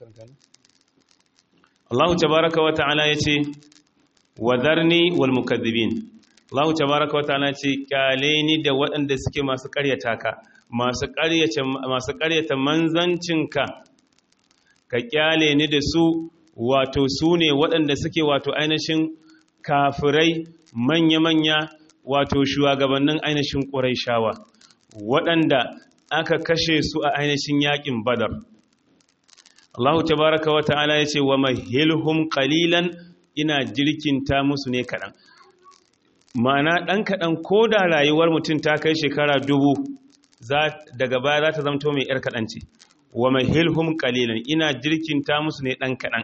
Allah tabaraka wa ta'ala yace wa zarni wal mukaththibin Allah tabaraka wa ta'ala yace kyale ni da waɗanda suke masu ƙaryata ka masu ƙaryata masu ƙaryata manzancinka ka kyale ni da su wato su ne waɗanda suke wato ainihin kafirai manya-manya wato shugabannin ainihin ƙuraishawa waɗanda aka kashe su a ainihin yaƙin badar Allah tabaraka wa ta'ala ya ce wa mahilhum qalilan ina jirkinta musu ne kaɗan ma'ana ɗan kaɗan ko da rayuwar mutum ta kai shekara dubu daga baya za ta zamto mai ‘yar kaɗan ce wa mahilhum qalilan ina jirkinta musu ne ɗan kaɗan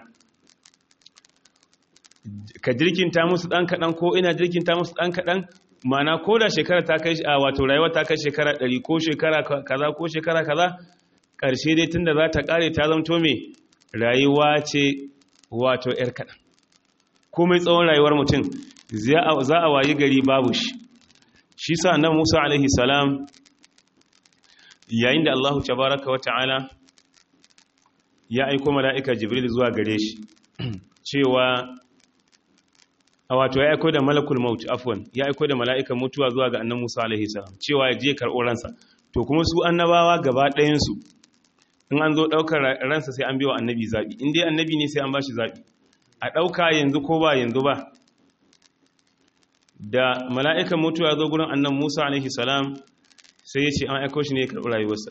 ka jirkinta musu ɗan kaɗan ko ina jirkinta musu ɗan kaɗan mana ko da shekara ta kai a wato rayuwa ta kai shekara ɗari ko shekara kaza ko shekara kaza ƙarshe dai tun da za ta ƙare ta zamto mai rayuwa ce wato ‘yar kaɗan komai tsawon rayuwar mutum za a wayi gari babu shi shi sa nan musa alaihi salam yayin da allahu tabaraka wa ta'ala ya aiko mala'ika jibril zuwa gare shi cewa a wato ya aiko da malakul maut afwan ya aiko da mala'ikan mutuwa zuwa ga annan Musa alaihi salam cewa ya je karɓo ransa to kuma su annabawa gaba ɗayan su in an zo ɗaukar ransa sai an biwa annabi zaɓi in dai annabi ne sai an bashi zaɓi a ɗauka yanzu ko ba yanzu ba da mala'ikan mutuwa ya zo gurin annan Musa alaihi salam sai ya ce an aiko shi ne ya karɓi rayuwarsa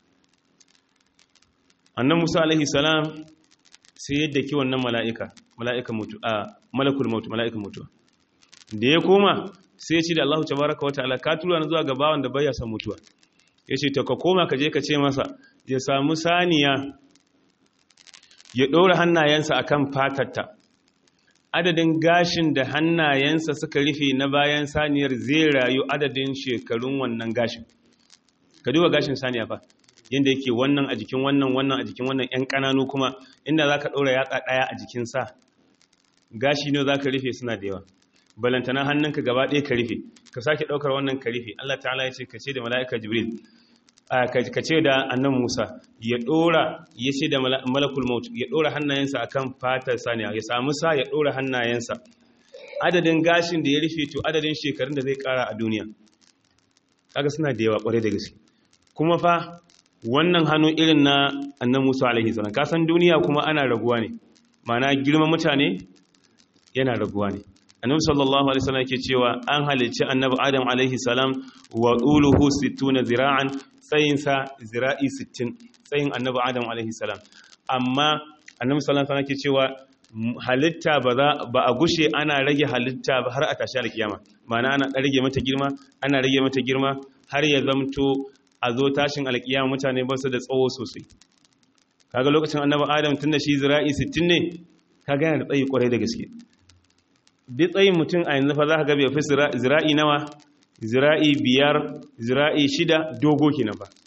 annan Musa alaihi salam sai yadda ki wannan mala'ika mala'ika mutu a malakul mutu mala'ika mutu da ya koma sai ya ce da Allah tabaraka wa ta'ala ka tura na zuwa ga bawan da baya son mutuwa ya ce to ka koma ka je ka ce masa ya samu saniya ya ɗora hannayensa akan fatarta adadin gashin da hannayensa suka rufe na bayan saniyar zai rayu adadin shekarun wannan gashin ka duba gashin saniya fa yadda yake wannan a jikin wannan wannan a jikin wannan 'yan ƙananu kuma inda za ka ɗora yatsa ɗaya a jikin sa gashi ne za ka rufe suna da yawa balantana hannunka gaba ɗaya ka rufe ka sake ɗaukar wannan ka rufe Allah ta'ala ya ce ka ce da mala'ika jibril ka ce da annan Musa ya dora ya ce da malakul maut ya dora hannayensa akan fatar saniya ya samu sa ya dora hannayensa adadin gashin da ya rufe to adadin shekarun da zai kara a duniya kaga suna da yawa kwarai da gaske kuma fa wannan hannu irin na annan Musa alaihi salam ka san duniya kuma ana raguwa ne ma'ana girman mutane yana raguwa ne annabi sallallahu alaihi wasallam yake cewa an halicci annabi adam alaihi salam wa uluhu 60 zira'an tsayin sa zira'i 60 tsayin annabi adam alaihi salam amma annabi sallallahu alaihi wasallam yake cewa halitta ba za ba a gushe ana rage halitta ba har a tashi alkiyama ma'ana ana rage mata girma ana rage mata girma har ya zamto a zo tashin alkiyama mutane ba su da tsawo sosai kaga lokacin annabi adam tunda shi zira'i 60 ne kaga yana da tsayi kwarai da gaske duk tsayin mutum a yanzu fa za ka ga bai fi zira'i nawa zira'i biyar zira'i shida dogo kenan ba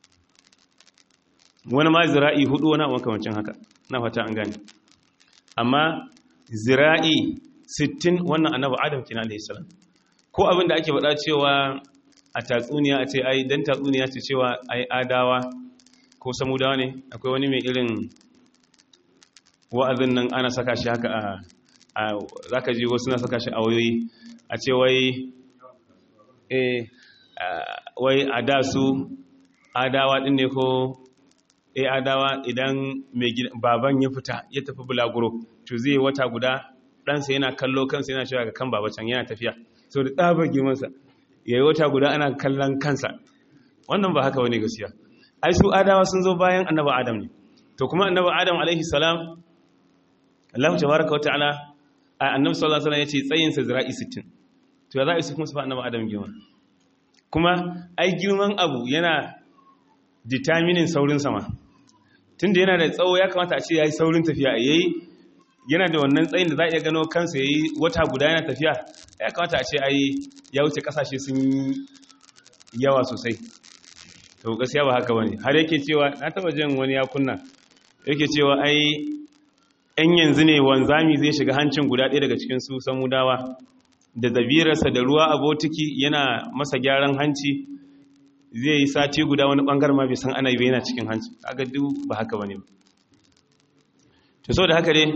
wani ma zira'i hudu wani abu kamancin haka na fata an gane amma zira'i sittin wannan annabi adam kina alaihi salam ko abin da ake faɗa cewa a tatsuniya a ce ai dan tatsuniya ce cewa ai adawa ko samudawa ne akwai wani mai irin wa'azin nan ana saka shi haka a za ka ji wasu na saka shi a wayoyi a ce wai wai a da su adawa ɗin ne ko e adawa idan baban ya fita ya tafi bulaguro to zai wata guda ɗansa yana kallo kansa yana shiga kan babacin yana tafiya sau da tsabar girmansa ya yi wata guda ana kallon kansa wannan ba haka wani gaskiya ai su adawa sun zo bayan annaba adam ne to kuma annaba adam alaihi salam Allah tabaraka wa ta'ala a annabi sallallahu alaihi wasallam yace tsayin sa zira'i 60 to ya za a yi kuma su fa annabi adam girman kuma ai girman abu yana determining saurin sama tunda yana da tsawo ya kamata a ce yayi saurin tafiya yayi yana da wannan tsayin da za a iya gano kansa yayi wata guda yana tafiya ya kamata a ce ai ya wuce kasashe sun yawa sosai to gaskiya ba haka bane har yake cewa na taba jin wani ya kunna yake cewa ai ‘yan yanzu ne wanzami zai shiga hancin guda ɗaya daga cikin su samudawa da zabirarsa da ruwa a botiki yana masa gyaran hanci zai yi sati guda wani ɓangar ma bai san ana yi yana cikin hanci aga duk ba haka ba ne to so da haka dai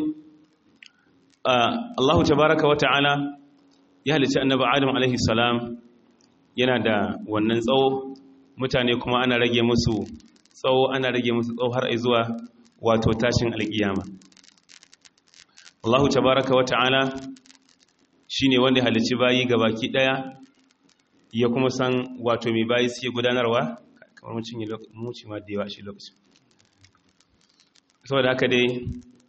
Allahu tabaraka wa ta'ala ya halicci annabi Adam alaihi salam yana da wannan tsawo mutane kuma ana rage musu tsawo ana rage musu tsawo har zuwa wato tashin alƙiyama Allahu tabaraka wa ta'ala shine wanda halicci bayi baki daya ya kuma san wato mai bayi suke gudanarwa kamar mun cinye muci ma da yawa shi lokaci saboda haka dai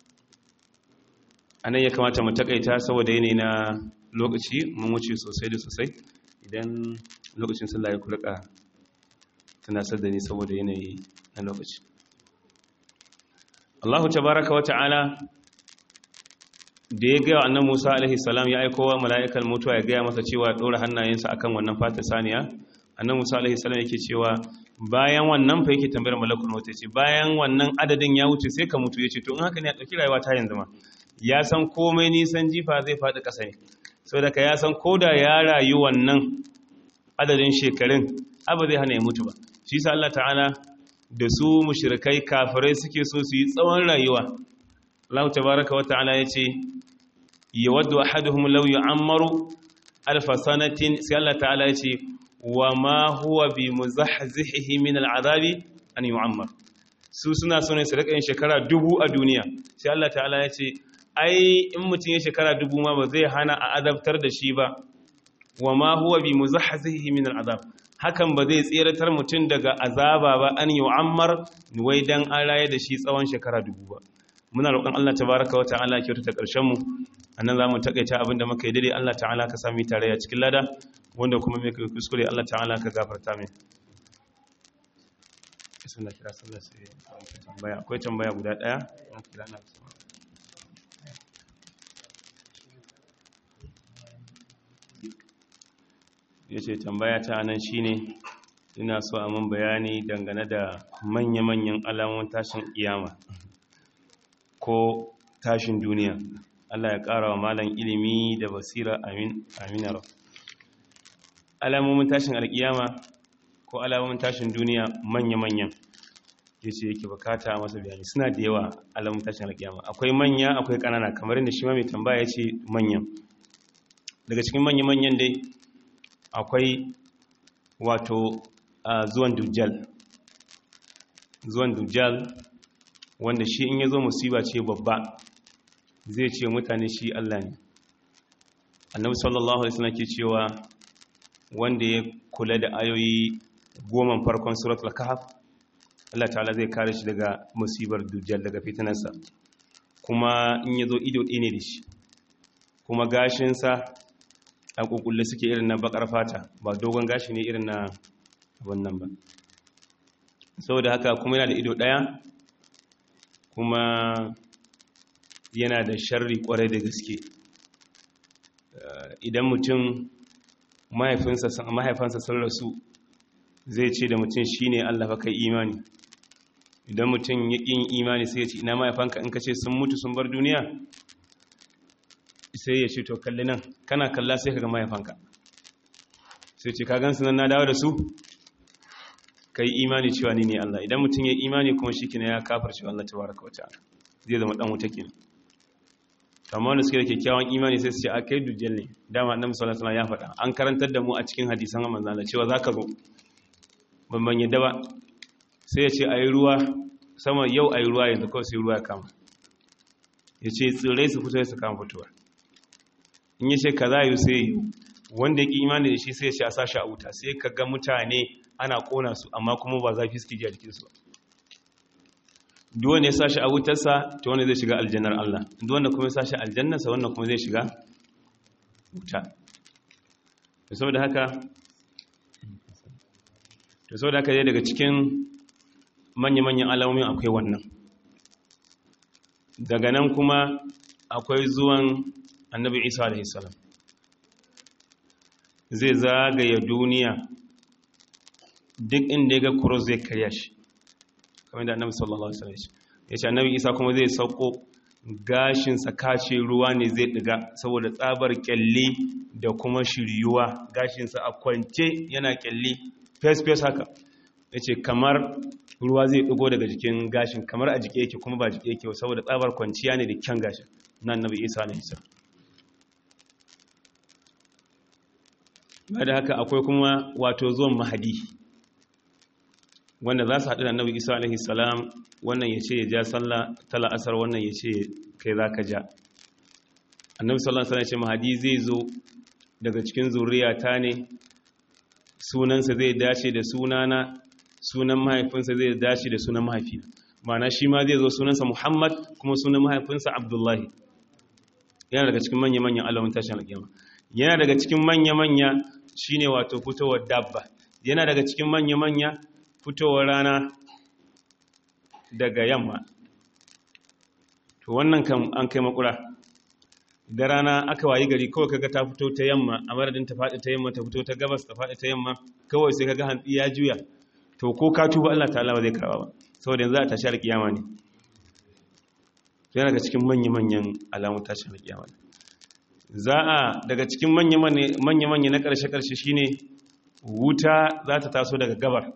anan ya kamata mu takaita saboda yanayi na lokaci mun wuce sosai da sosai idan lokacin sallah ya kulka tunasar da ni saboda yanayi na lokaci Allahu tabaraka wa ta'ala da ya gaya annan Musa alaihi salam ya aiko wa mala'ikan mutuwa ya gaya masa cewa dora hannayensa akan wannan fata saniya annan Musa alaihi salam yake cewa bayan wannan fa yake tambayar malakul maut ce bayan wannan adadin ya wuce sai ka mutu yace to in haka ne a dauki rayuwa ta yanzu ma ya san komai nisan jifa zai faɗi ƙasa ne saboda ka ya san koda ya rayu wannan adadin shekarun abu zai hana ya mutu ba shi sa Allah ta'ala da su mushrikai kafirai suke so su yi tsawon rayuwa Allah tabaraka wa ta'ala yace yawaddu ahaduhum law yu'ammaru alf sanatin sai Allah ta'ala yace wa ma huwa bi muzahzihihi min al'adabi an yu'ammar su suna so ne su rika yin shekara dubu a duniya sai Allah ta'ala yace ai in mutum ya shekara dubu ma ba zai hana a azabtar da shi ba wa ma huwa bi muzahzihihi min al'adab hakan ba zai tseratar mutum daga azaba ba an yu'ammar wai dan an raye da shi tsawon shekara dubu ba muna roƙon Allah tabaraka wa ta'ala ya kyautata ƙarshen mu annan zamu takaita abinda muka yi dare Allah ta'ala ka sami tarayya cikin lada wanda kuma mai kai kuskure Allah ta'ala ka gafarta mai bismillah kira sallah sai tambaya akwai tambaya guda daya kira na yace tambaya ta nan shine ina so a mun bayani dangane da manya-manyan alamun tashin kiyama ko tashin duniya Allah ya ƙara wa malam ilimi da basira amin aminar alamomin tashin alkiyama ko alamomin tashin duniya manya-manyan ya ce yake bukata masa bayani suna da yawa alamun tashin alkiyama akwai manya akwai kanana kamar inda shi ma mai tambaya ya ce manyan daga cikin manya-manyan dai akwai wato zuwan dujjal zuwan dujjal wanda shi in ya zo musiba ce babba zai ce mutane shi Allah ne annabi sallallahu alaihi wasallam ke cewa wanda ya kula da ayoyi goma farkon suratul kahf Allah ta'ala zai kare shi daga musibar dujjal daga fitinarsa kuma in yazo ido ɗaya ne da shi kuma gashinsa a kukulle suke irin na bakar fata ba dogon gashi ne irin na wannan ba saboda haka kuma yana da ido ɗaya kuma yana da sharri kwarai da gaske idan mutum mahaifansa sun rasu zai ce da mutum shi ne Allah fa kai imani idan mutum ya ƙin imani sai ya ce ina mahaifanka in ka ce sun mutu sun bar duniya sai ya ce to kalli nan kana kalla sai ka ga mahaifanka sai ce ka gan su nan na dawo da su ka yi imani cewa ni ne Allah idan mutum ya imani kuma shi kina ya kafar cewa Allah tabaraka wa ta'ala zai zama dan wuta kenan amma wanda suke da kyakkyawan imani sai su ce a kai dujjal ne dama annabi sallallahu alaihi wasallam ya faɗa an karantar da mu a cikin hadisan manzon Allah cewa zaka zo ban ban yadda ba sai ya ce ayi ruwa sama yau ayi ruwa yanzu kawai sai ruwa ya kama ya ce tsirrai su fito su kama fitowa in ya ce kaza yi sai yi wanda ya ki imani da shi sai ya ce a sashi a wuta sai ka ga mutane ana kona su amma kuma ba zafi suke ji a jikinsu ba duk wanda ya sashi a wutarsa ta wanda zai shiga aljannar Allah duk wanda kuma ya sashi aljannarsa wannan kuma zai shiga wuta to saboda haka to saboda haka dai daga cikin manya-manyan alamomin akwai wannan daga nan kuma akwai zuwan annabi isa alaihi salam zai zagaya duniya duk inda ya ga cross zai karya shi kamar da annabi sallallahu alaihi wasallam ya ce annabi isa kuma zai sauko gashinsa kace ruwa ne zai diga saboda tsabar kyalle da kuma shiryuwa gashinsa a kwance yana kyalle face face haka ya ce kamar ruwa zai digo daga jikin gashin kamar a jike yake kuma ba jike yake saboda tsabar kwanciya ne da kyan gashin na annabi isa alaihi salam ba da haka akwai kuma wato zuwan mahadi wanda za su haɗu da annabi isa alaihi salam wannan ya ce ya ja sallah tala asar wannan ya ce kai za ka ja annabi sallallahu alaihi ce mahadi zai zo daga cikin zuriyata ne sunansa zai dace da sunana sunan mahaifinsa zai dace da sunan mahaifina ma'ana shi ma zai zo sunansa muhammad kuma sunan mahaifinsa abdullahi yana daga cikin manya-manyan alamun tashin alƙiyama yana daga cikin manya-manya shine wato fitowar dabba yana daga cikin manya-manya fitowar rana daga yamma to wannan kan an kai makura da rana aka wayi gari kawai kaga ta fito ta yamma a madadin ta faɗi ta yamma ta fito ta gabas ta faɗi ta yamma kawai sai kaga hantsi ya juya to ko ka tuba Allah ta'ala ba zai karba ba saboda yanzu a tashi alƙiyama ne yana daga cikin manya-manyan alamun tashin alƙiyama za a daga cikin manya-manya na ƙarshe-ƙarshe shine wuta za ta taso daga gabar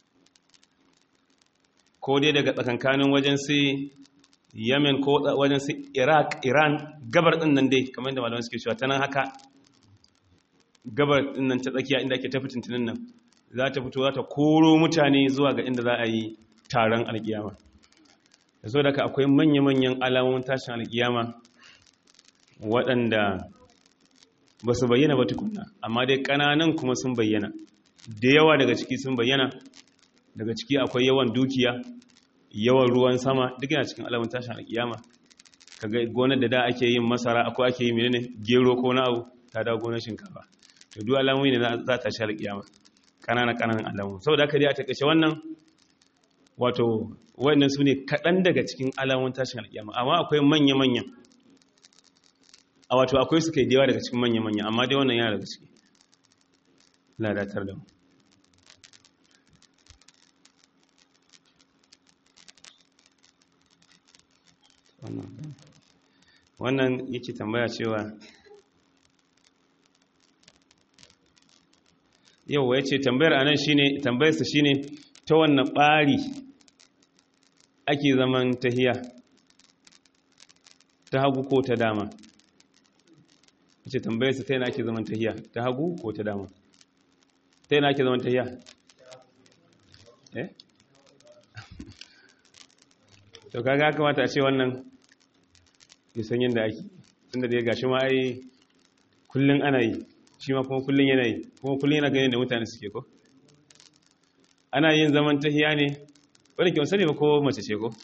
ko dai daga tsakankanin wajen sai yemen ko wajen sai iraq iran gabar din nan dai kamar da malamai suke cewa ta nan haka gabar din nan ta tsakiya inda ake tafi tuntunin nan za ta fito za ta koro mutane zuwa ga inda za a yi taron alkiyama da so daga akwai manya-manyan alamomin tashin alkiyama waɗanda ba su bayyana ba tukuna amma dai ƙananan kuma sun bayyana da yawa daga ciki sun bayyana daga ciki akwai yawan dukiya yawan ruwan sama duk yana cikin alamun tashin alkiyama kaga gonar da da ake yin masara akwai ake yi menene gero ko na abu ta dawo gonar shinkafa to duk alamomi ne za ta shi alkiyama kanana kananan alamu saboda haka dai a takaice wannan wato wayannan su ne kaɗan daga cikin alamun tashin alkiyama amma akwai manya-manya a wato akwai su kai da yawa daga cikin manya-manya amma dai wannan yana daga ciki ladatar da mu wannan yake tambaya cewa yau ya ce tambayar anan shine tambayarsa shine ta wannan ɓari ake zaman tahiya ta hagu ko ta dama ce tambayarsa ta yana ake zaman tahiya ta hagu ko ta dama ta yana ake zaman tahiya eh to kaga kamata a ce wannan nisan yadda ake tunda da ya gashi ma ai kullum ana yi shi ma kuma kullum yana yi kuma kullum yana ganin da mutane suke ko ana yin zaman tahiya ne wani ke sani ba ko mace ce ko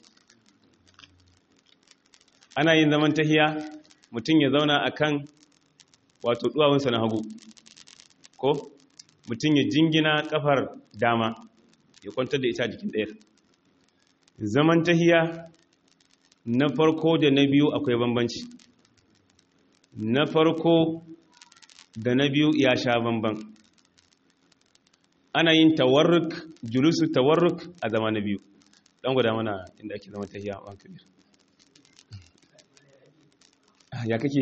ana yin zaman tahiya mutum ya zauna akan wato duwawunsa na hagu ko mutum ya jingina kafar dama ya kwantar da ita jikin ɗayar zaman tahiya na farko da na biyu akwai bambanci na farko da na biyu ya sha bamban ana yin tawarruk julusu tawarruk a zama na biyu ɗan guda mana inda ake zama tahiya a kabir ya kake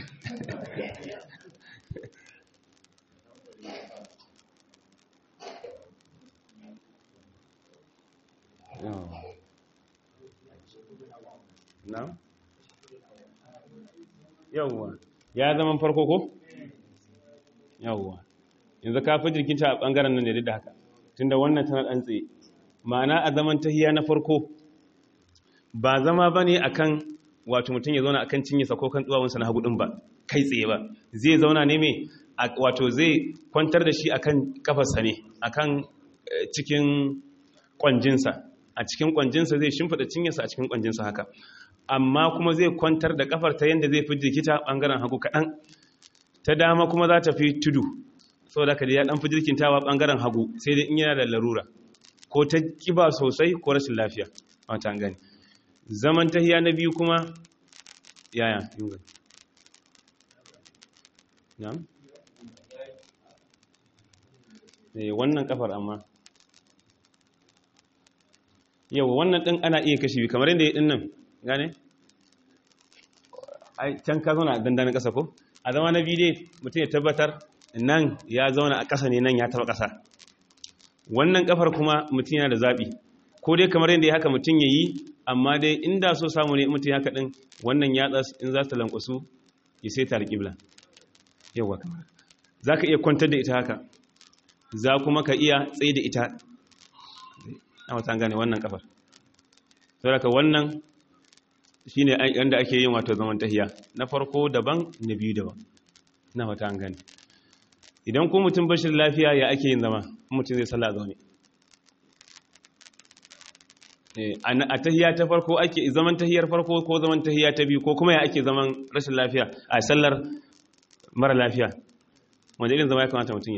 na yawwa ya zama farko ko yawwa yanzu ka fi jirkinta a ɓangaren nan da da haka tunda wannan tana ɗan tsaye ma'ana a zaman tahiya na farko ba zama ba ne a kan wato mutum ya zauna a kan cinyesa ko kan tsuwawunsa na hagu ɗin ba kai tsaye ba zai zauna ne mai wato zai kwantar da shi a kan kafarsa ne a kan cikin ƙwanjinsa a cikin ƙwanjinsa zai shimfiɗa cinyesa a cikin ƙwanjinsa haka amma kuma zai kwantar da kafar ta yadda zai fi jikita ɓangaren hagu kaɗan ta dama kuma za ta fi tudu saboda ka da ya ɗan fi jirkintawa ɓangaren hagu sai dai in yana da larura ko ta ƙiba sosai ko rashin lafiya wata gani zaman tahiya na biyu kuma yaya yunga na'am eh wannan kafar amma yau wannan ɗin ana iya kashe biyu kamar yadda ya ɗin nan gane? ai can ka zauna a dandanin ƙasa ko? a zama na biyu dai mutum ya tabbatar nan ya zauna a ƙasa ne nan ya taba ƙasa wannan ƙafar kuma mutum yana da zaɓi ko dai kamar yadda ya haka mutum ya yi amma dai inda so samu ne mutum ya kaɗin wannan yatsa in za ta lankwasu ya sai ta alƙibla yawa kamar za ka iya kwantar da ita haka za kuma ka iya tsaye da ita na wata gane wannan ƙafar saboda wannan shi ne yadda ake yin wato zaman tahiya na farko daban na biyu daban na wata an gani idan ko mutum bashin lafiya ya ake yin zama mutum zai sallah zaune a tahiya ta farko ake zaman tahiyar farko ko zaman tahiya ta biyu ko kuma ya ake zaman rashin lafiya a sallar mara lafiya wanda irin zama ya kamata mutum ya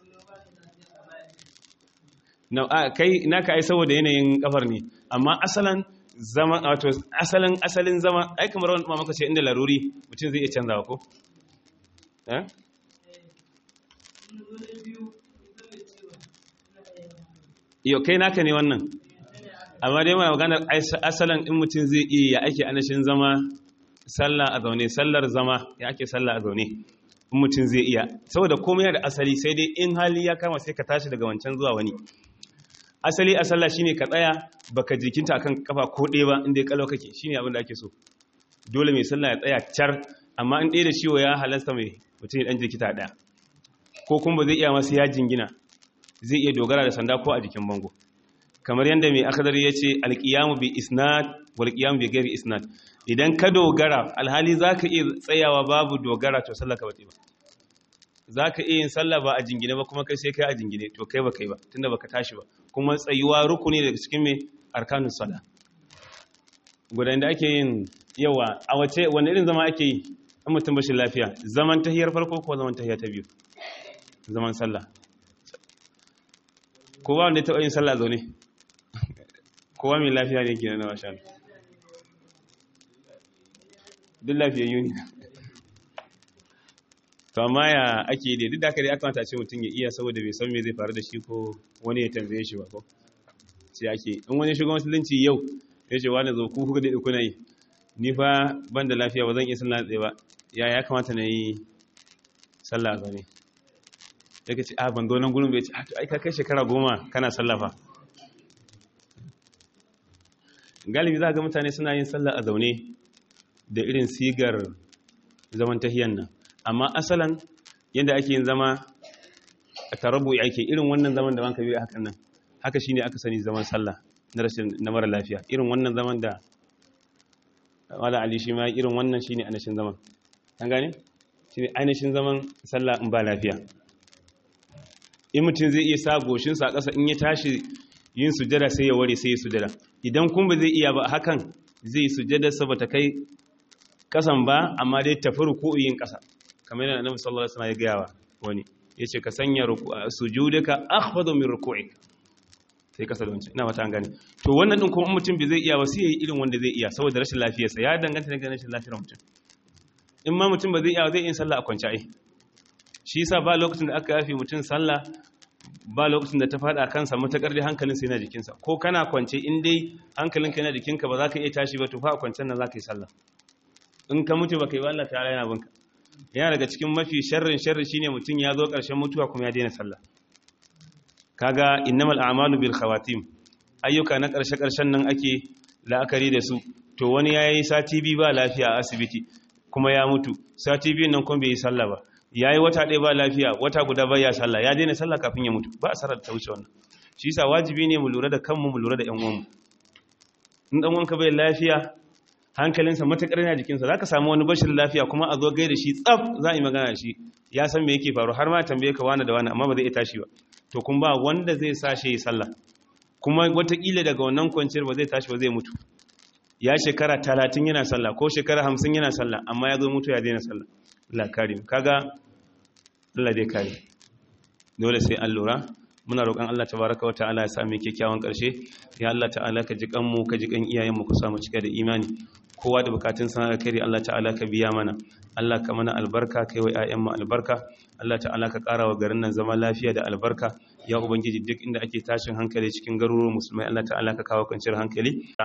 kai naka ai saboda yanayin kafar ne amma asalan zama wato asalin asalin zama ai kamar wani mamaka ce inda laruri mutum zai iya canzawa ko eh yo kai naka ne wannan amma dai mana maganar asalin in mutum zai iya ya ake anashin zama sallah a zaune sallar zama ya ake sallah a zaune in mutum zai iya saboda komai da asali sai dai in hali ya kama sai ka tashi daga wancan zuwa wani asali a sallah shine ka tsaya baka jikinta akan kafa ko ɗaya ba inda ya kalau kake shine abin da ake so dole mai sallah ya tsaya car amma in ɗaya da ciwo ya halasta mai mutum ya ɗan jikita ɗaya ko kuma ba zai iya masu ya jingina zai iya dogara da sanda ko a jikin bango kamar yadda mai akadar ya ce alƙiyamu bi isnad wal ƙiyamu bi gari isnad idan ka dogara alhali za ka iya tsayawa babu dogara to sallah ka bace ba za ka iya yin sallah ba a jingine ba kuma kai sai kai a jingine to kai ba kai ba tunda baka tashi ba kuma tsayuwa rukuni daga cikin mai arkanun sallah gudan da ake yin yawa a wace wani irin zama ake yi in mutum bashin lafiya zaman tahiyar farko ko zaman tahiyar ta biyu zaman sallah kowa wanda ya taɓa yin sallah zaune kowa mai lafiya ne ke na washa duk lafiyayyu ne to amma ya ake da duk da aka dai aka mata ce mutum ya iya saboda bai san me zai faru da shi ko wani ya tambaye shi ba ko sai ake in wani shugaban musulunci yau ya ce wani zo ku kuka da kuna yi ni fa ban da lafiya ba zan iya sallah tsaye ba ya ya kamata na yi sallah zaune ya ce a ban zo nan gurin bai ce ai ka kai shekara goma kana sallafa galibi za ga mutane suna yin sallah a zaune da irin sigar zaman tahiyan nan amma asalan yadda ake yin zama a tarabu ake irin wannan zaman da wanka biyu hakan nan haka shine aka sani zaman sallah na rashin na mara lafiya irin wannan zaman da wala ali shi ma irin wannan shine anashin zaman an gane shine ainihin zaman sallah in ba lafiya in mutum zai iya sa goshin sa ƙasa in ya tashi yin sujada sai ya ware sai ya sujada idan kun ba zai iya ba hakan zai sujada sa bata kai kasan ba amma dai tafi ruku'in kasa kamar yadda annabi sallallahu alaihi wasallam ya gaya wa wani yace ka sanya sujudaka akhfadu min ruku'ik sai kasa da wancan ina fata an gane to wannan din kuma mutum bai zai iya ba sai yayi irin wanda zai iya saboda rashin lafiyarsa ya danganta da rashin lafiyar mutum in ma mutum ba zai iya zai yin sallah a kwance ai shi yasa ba lokacin da aka yafi mutum sallah ba lokacin da ta fada kansa matakar dai hankalin sa yana jikinsa ko kana kwance in dai hankalinka yana jikinka ba za ka iya tashi ba to fa a kwancen nan za ka yi sallah in ka mutu ba kai ba Allah ta'ala yana binka yana daga cikin mafi sharrin sharri shine mutum ya zo ƙarshen mutuwa kuma ya daina sallah kaga innamal a'malu bil khawatim ayyuka na ƙarshe ƙarshen nan ake la'akari da su to wani yayi sati biyu ba lafiya a asibiti kuma ya mutu sati biyu nan kuma bai yi sallah ba yayi wata ɗaya ba lafiya wata guda ba ya sallah ya daina sallah kafin ya mutu ba a sarar ta wuce wannan shi yasa wajibi ne mu lura da kanmu mu lura da ƴan uwanmu in dan wanka bai lafiya hankalinsa matakar yana jikinsa za ka samu wani bashin lafiya kuma a zo gai da shi tsaf za a yi magana da shi ya san me yake faru har ma tambaye ka wani da wani amma ba zai iya tashi ba to kun ba wanda zai sa shi yi sallah kuma watakila daga wannan kwanciyar ba zai tashi ba zai mutu ya shekara talatin yana sallah ko shekara hamsin yana sallah amma ya zo mutu ya daina sallah Allah kare mu kaga Allah dai kare dole sai an lura muna roƙon Allah tabaraka wa ta'ala ya sami kyakkyawan ƙarshe ya Allah ta'ala ka ji kanmu ka ji kan iyayenmu ku samu cika da imani kowa da bukatun sana kai Allah ta'ala ka biya mana Allah ka mana albarka kai wa ƴaƴanmu albarka Allah ta'ala ka ƙara wa garin nan zama lafiya da albarka ya ubangiji duk inda ake tashin hankali cikin garuruwan musulmai Allah ta'ala ka kawo kwanciyar hankali